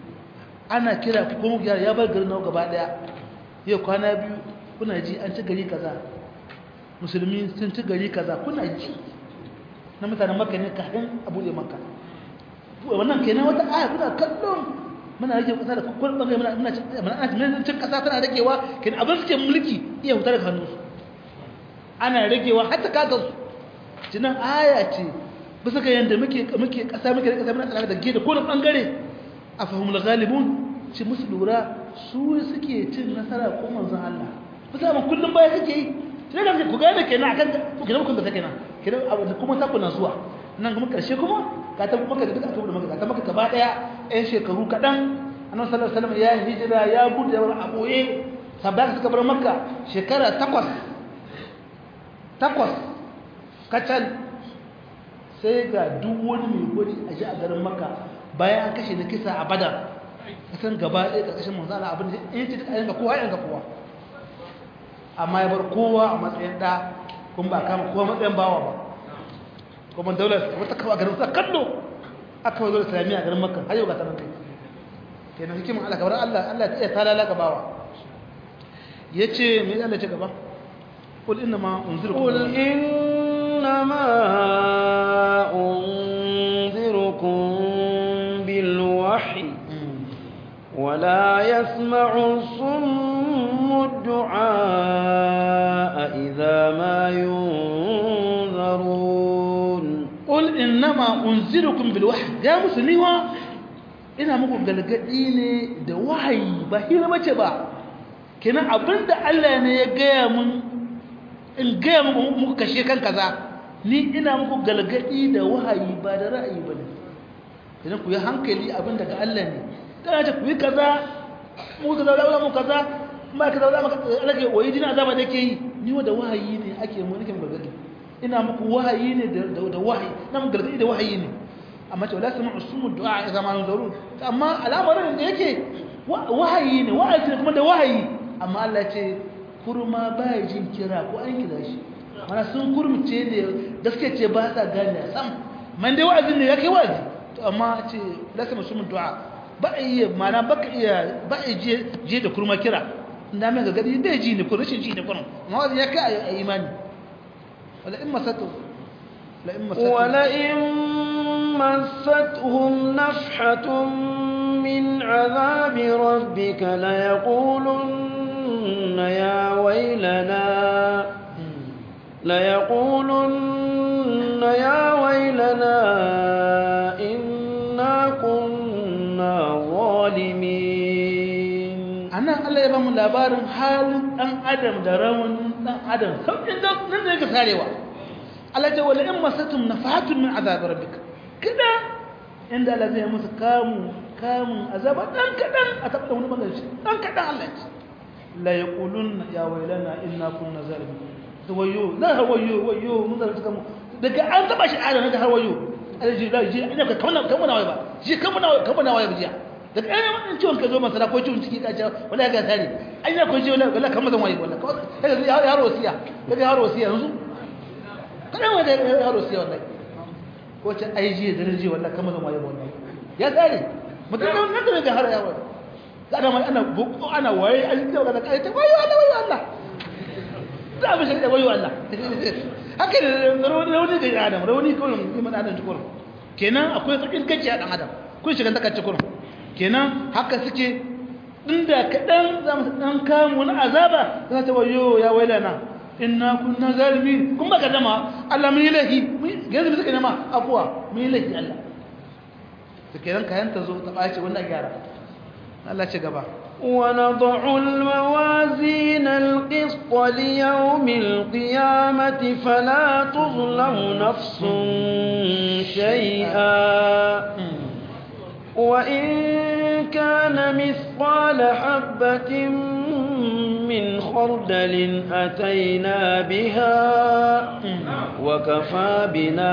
ana kira ku kuma gyara ya bar garin nawa gaba daya yau kwana biyu kuna ji an ci gari kaza musulmi sun ci gari kaza kuna ji na mutanen makka ne kafin a buɗe makka wannan kenan wata aya kuna kallon muna rage kasa da kullum bangare muna muna muna cin kasa tana ragewa kenan abin suke mulki iya hutar da hannunsu ana ragewa har ta kaga su jinan aya ce bisa ga yanda muke muke kasa muke kasa muna tsara da gida ko da bangare afahumul ghalibun ci musu lura su suke cin nasara ko manzon Allah bisa mun kullum baya suke yi sai da ku gane kenan akan ku kenan kun da take nan kenan abu kuma ta kuna zuwa nan kuma karshe kuma ka ta kuma ka duka ta maka ta maka gaba daya ɗan shekaru kadan annabi sallallahu alaihi wasallam ya hijira ya bude wani aboye sabbata suka bar makka shekara takwas takwas kacal sai ga duk wani mai gwaji a ji a garin makka bayan an kashe na kisa a badar kasan gaba ɗaya ƙarƙashin manzana abin da ya ce yanka kowa yanka kowa amma ya bar kowa a matsayin ɗa kuma ba kama kowa matsayin bawa ba kuma daular wata kawo a garin sa kallo aka wazo da islamiyya a garin makka har yau ga tanan kai kenan hikimin Allah kamar Allah Allah ya talala ga bawa yace me Allah ce gaba qul inna ma unzirukum قل إنما أنذركم بالوحي ولا يسمع الصم الدعاء إذا ما ينذرون قل إنما أنذركم بالوحي يا مسلمين ina muku galgadi ne da wahayi ba hira bace ba kenan abinda Allah ne ya gaya mun in gaya muku muku kashe kan kaza ni ina muku galgadi da wahayi ba da ra'ayi bane kenan ku yi hankali abin daga Allah ne kana ce ku yi kaza mu kaza da mu kaza ma kaza da maka alage wayi dina azaba da ke yi ni wa da wahayi ne ake mu nake galgadi ina muku wahayi ne da da wahayi na mu galgadi da wahayi ne amma ce wala sami'u sumu du'a idza ma nuzarun amma al'amarin da yake wahayi ne wa'azi kuma da wahayi amma Allah ce kurma baya jin kira ko an kira shi mana sun kurmice ne gaske ce ba sa gane sam man dai wa'azin ne ya kai wa'azi to amma ce lasa musulmin du'a ba a iya mana ba ka iya ba a je je da kurma kira inda mai gagadi da ji ne ko rashin ji ne kurum amma wa'azi ya kai a imani wala in masatu la in masatu wala in مستهم نفحة من عذاب ربك ليقولن يا ويلنا ليقولن يا ويلنا إنا كنا ظالمين أنا الله يبقى من لابار حال أن أدم درون أن أدم سوف إنه ننك ساريوا الله جوال إما ستم نفحة من عذاب ربك كده عند الله زي musu kamu kamun azaba dan kadan a tabbata wani bangare shi dan kadan Allah ya la yaqulun ya wailana inna kunna zalimin da wayo la wayo wayo mun da suka mu daga an taba shi adam daga har wayo alaji da ji ina ka kamana kamana wayo ba ji kamana kamana wayo jiya daga ai mun ciwon ka zo masara ko ciwon ciki ka ce wala ga tare ai na ko ji wala wala kamar zan wayo wala kaga yaro wasiya daga yaro wasiya yanzu kada wanda yaro wasiya wallahi ko ce ai ji da ji wallahi kamar zan wayo wallahi ya tare mutum nan da daga har yawo kada mai ana buku ana waye an ce daga kai ta wayo Allah wayo Allah za mu shirya wayo Allah haka da rauni rauni ga adam rauni kullum iman adam kullum kenan akwai tsakin kace a dan adam kun shiga ta kace kullum kenan haka suke inda kadan za mu dan kamu na azaba za ta wayo ya wailana inna kunna zalimin kun baka dama Allah mun yi lahi yanzu suka nema afuwa mun yi lahi Allah to kenan kayan ta zo ta bace wannan gyara Allah ci gaba ونضع الموازين القسط ليوم القيامة فلا تظلم نفس شيئا وإن كان مثقال حبة من خردل أتينا بها وكفى بنا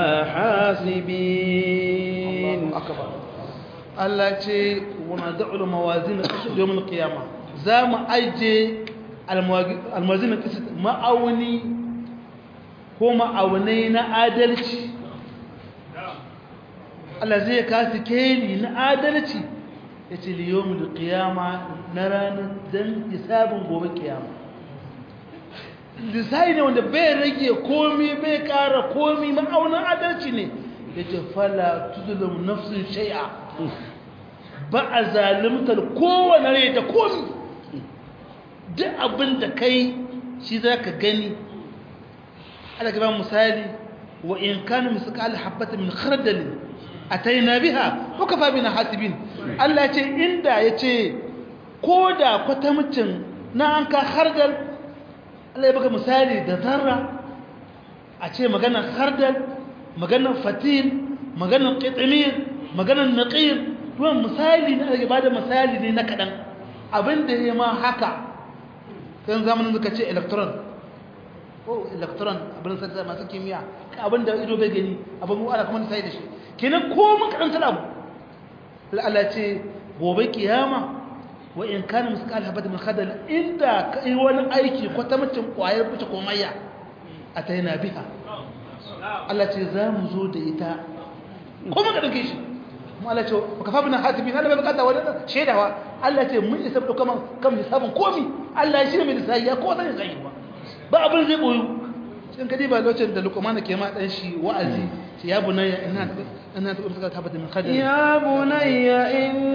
حاسبين الله أكبر Allah ce wana da'ul mawazin qisd yawm al-qiyamah za mu aje al-mawazin qisd ma'auni ko ma'aunai na adalci Allah zai kasu keli na adalci ya ce liyomi da kiyama na ranar don hisabin gobe kiyama lissahi ne wanda bai rage komi bai kara komi ma'aunin adalci ne ya ce fala tudulun nafsin shai'a ba a zalimtar kowane rai da komi duk abin da kai shi za ka gani ala gaba misali wa in kanu misqal habatin min khardal ataina biha wa kafa bina hasibin Allah ce inda yace koda kwatamcin na an ka khardal Allah ya baka misali da zarra a ce maganar khardal maganar fatil maganar qitmir maganar naqir duwan misali ne ake bada misali ne na kadan abinda ya ma haka kan zamanin suka ce electron ko electron abin sa masu kimiyya abin da ido bai gani abin mu ana kuma sai da shi kenan ko mun karanta abu Allah ce gobe kiyama wa in kana misqal habat min khadal inda kai wani aiki ko ta mutum kwayar fice ko mayya ataina biha Allah ce za mu zo da ita ko mun dauke shi mu Allah ce baka fa bina hasibi na bai bukata wani shedawa Allah ce mun isa dauka kan hisabin komi Allah shi ne mai lissafi ya ko zai zai ba ba abin zai boyu sun kadi ba lokacin da lukumana ke ma dan shi wa'azi shi ya bunayya ina ina ta urta ta bata min khadar ya bunayya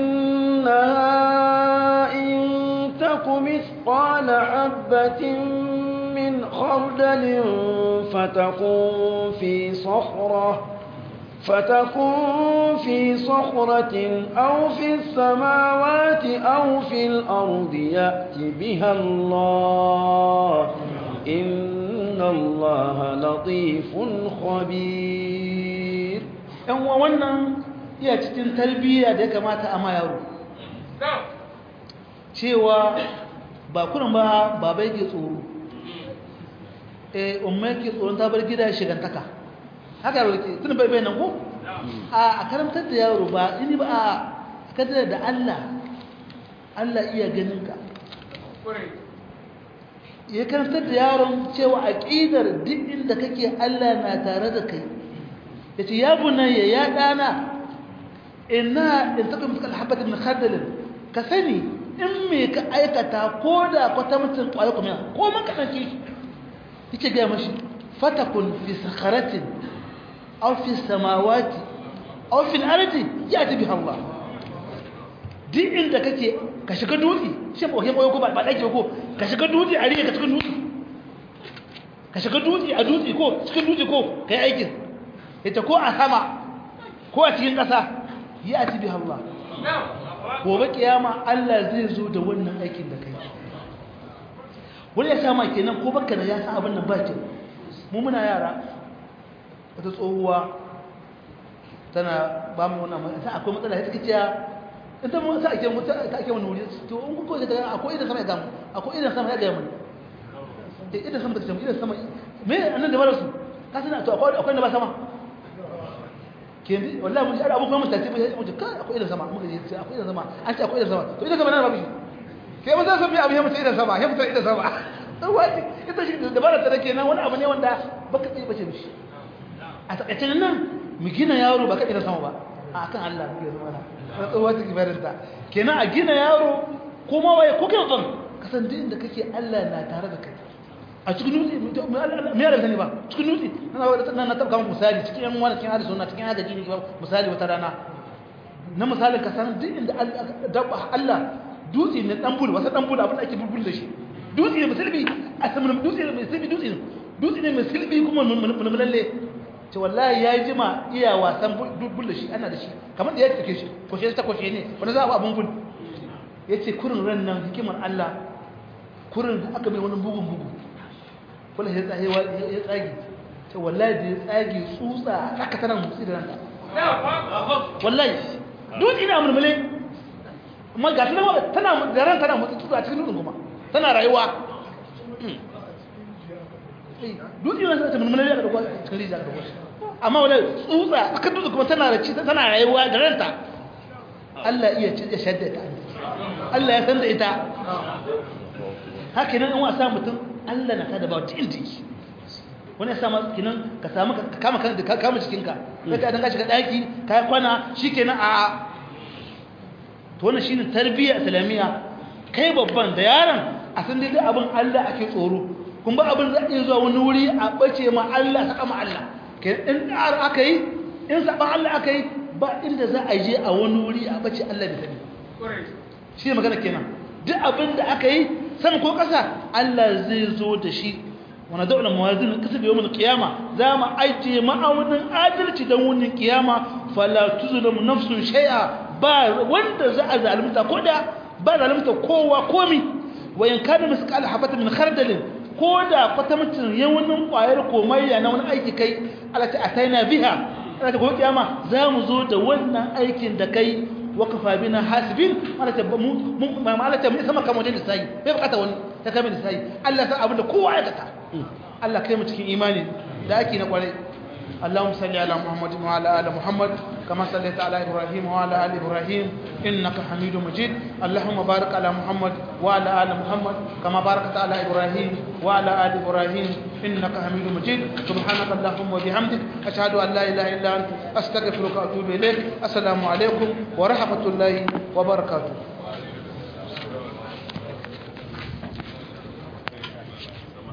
inna in takum mithqala habatin min khardalin fatakun fi sakhrah فتكون في صخرة أو في السماوات أو في الأرض يأت بها الله إن الله لطيف خبير ‘yan wannan iya cikin tarbiyya da ya kamata a yaro cewa ba kunan ba babai ke tsoro eh umar ke tsoron ta bar gida shigantaka haka yaro ke tun bai bai nan ko a karantar da yaro ba ini ba a kadar da Allah Allah iya ganin ka ya karantar da yaron cewa aqidar duk inda kake Allah na tare da kai yace ya bunayya ya dana inna in takum misal habatin min khardal ka sani in me ka aikata ko da kwata mutun kwayo kuma ko man ka dace shi yake ga mashi fatakun fi sakharatin aw fi samawati aw fi al-ardi yati biha Allah duk inda kake ka shiga dutse shi ba ke ko ba dake ko ka shiga dutse a riga ka cikin dutse ka shiga dutse a dutse ko cikin dutse ko kai aikin ita ko a sama ko a cikin ƙasa yati biha Allah gobe kiyama Allah zai zo da wannan aikin da kai wani ya sama kenan ko baka da ya san abin nan ba kyau mu muna yara wata tsohuwa tana ba mu wannan mai sai akwai matsala ita kace ita mu sai ake mu ta ake mu wuri to in ku ko da akwai idan sama ya gamu akwai idan sama ya ga mu eh idan sama da sama idan sama me annan da barasu ka sana to akwai akwai da ba sama kendi wallahi mun ji abu kuma mun tace mu ji kai akwai idan sama muka ji akwai idan sama an ce akwai idan sama to idan sama nan ba bishi sai mun san abu ya mutu idan sama ya mutu idan sama dan waje ita shi dabara ta dake nan wani abu ne wanda baka tsaye bace mishi a takaicin nan mu gina yaro ba ka idan sama ba a kan Allah mu gina mana na tsohuwa ta kibarinta kenan a gina yaro kuma waye ko kai ban kasan duk inda kake Allah na tare da kai a cikin dutse me yara sani ba cikin dutse na na tabka misali cikin yan wani cikin hadisi na cikin hadisi ne misali wata rana na misalin ka san duk inda Allah dutse ne dan bulu wasa dan bulu abin da ake bulbul da shi dutse ne musulmi a saman dutse ne musulmi dutse ne dutse ne musulmi kuma mun lalle ce wallahi ya jima iya wasan bulbul da shi ana da shi kamar da ya take shi koshe ta koshe ne wani za a abun bul yace kurin ran nan hikimar Allah kurin da aka mai wani bugun bugu wallahi ya tsage ya tsage ce wallahi da ya tsage tsutsa aka tana mutsi da ranta wallahi dutse ina mulmule amma ga tana tana da ran tana mutu a cikin dutsen kuma tana rayuwa dutse ne sai ta mulmula da dauko cikin rijiya da dauko amma wala tsutsa cikin dutse kuma tana da ci tana rayuwa da ranta Allah iya ci ya shadda ta Allah ya san da ita haka nan in wasa mutum Allah na tada ba tin tiki wani ya sama kinan ka samu ka kama kan ka kama cikin ka sai ka dan ka shiga daki ka kwana shikenan a to wannan shine tarbiyya islamiyya kai babban da yaron a san dai abin Allah ake tsoro kun ba abin za iya zuwa wani wuri a bace ma Allah saka ma Allah kai in dar aka yi in saban Allah aka yi ba inda za a je a wani wuri a bace Allah bai sani shi ne magana kenan duk abin da aka yi sama ko ƙasa Allah zai zo da shi wani daular mawazin kasa da yawon kiyama za mu ajiye ma'aunin adalci don wunin kiyama fala tuzulum nafsun shay'a ba wanda za a zalunta ko da ba zalunta kowa komi wayan kana misqal habata min khardalin ko da kwatamcin yawanin kwayar komayya na wani aiki kai Allah ta ataina biha Allah ta gobe kiyama za mu zo da wannan aikin da kai wakafa bina hasibin Allah ta mu ma Allah ta mu sama kamar da sai bai bukata wani ta kamar da sai Allah san abin da kowa ya kata Allah kai mu cikin imani da ake na kwarai اللهم صل على محمد وعلى ال محمد كما صليت على ابراهيم وعلى ال ابراهيم انك حميد مجيد اللهم بارك على محمد وعلى ال محمد كما باركت على ابراهيم وعلى ال ابراهيم انك حميد مجيد سبحانك اللهم وبحمدك اشهد ان لا اله الا انت استغفرك واتوب اليك السلام عليكم ورحمه الله وبركاته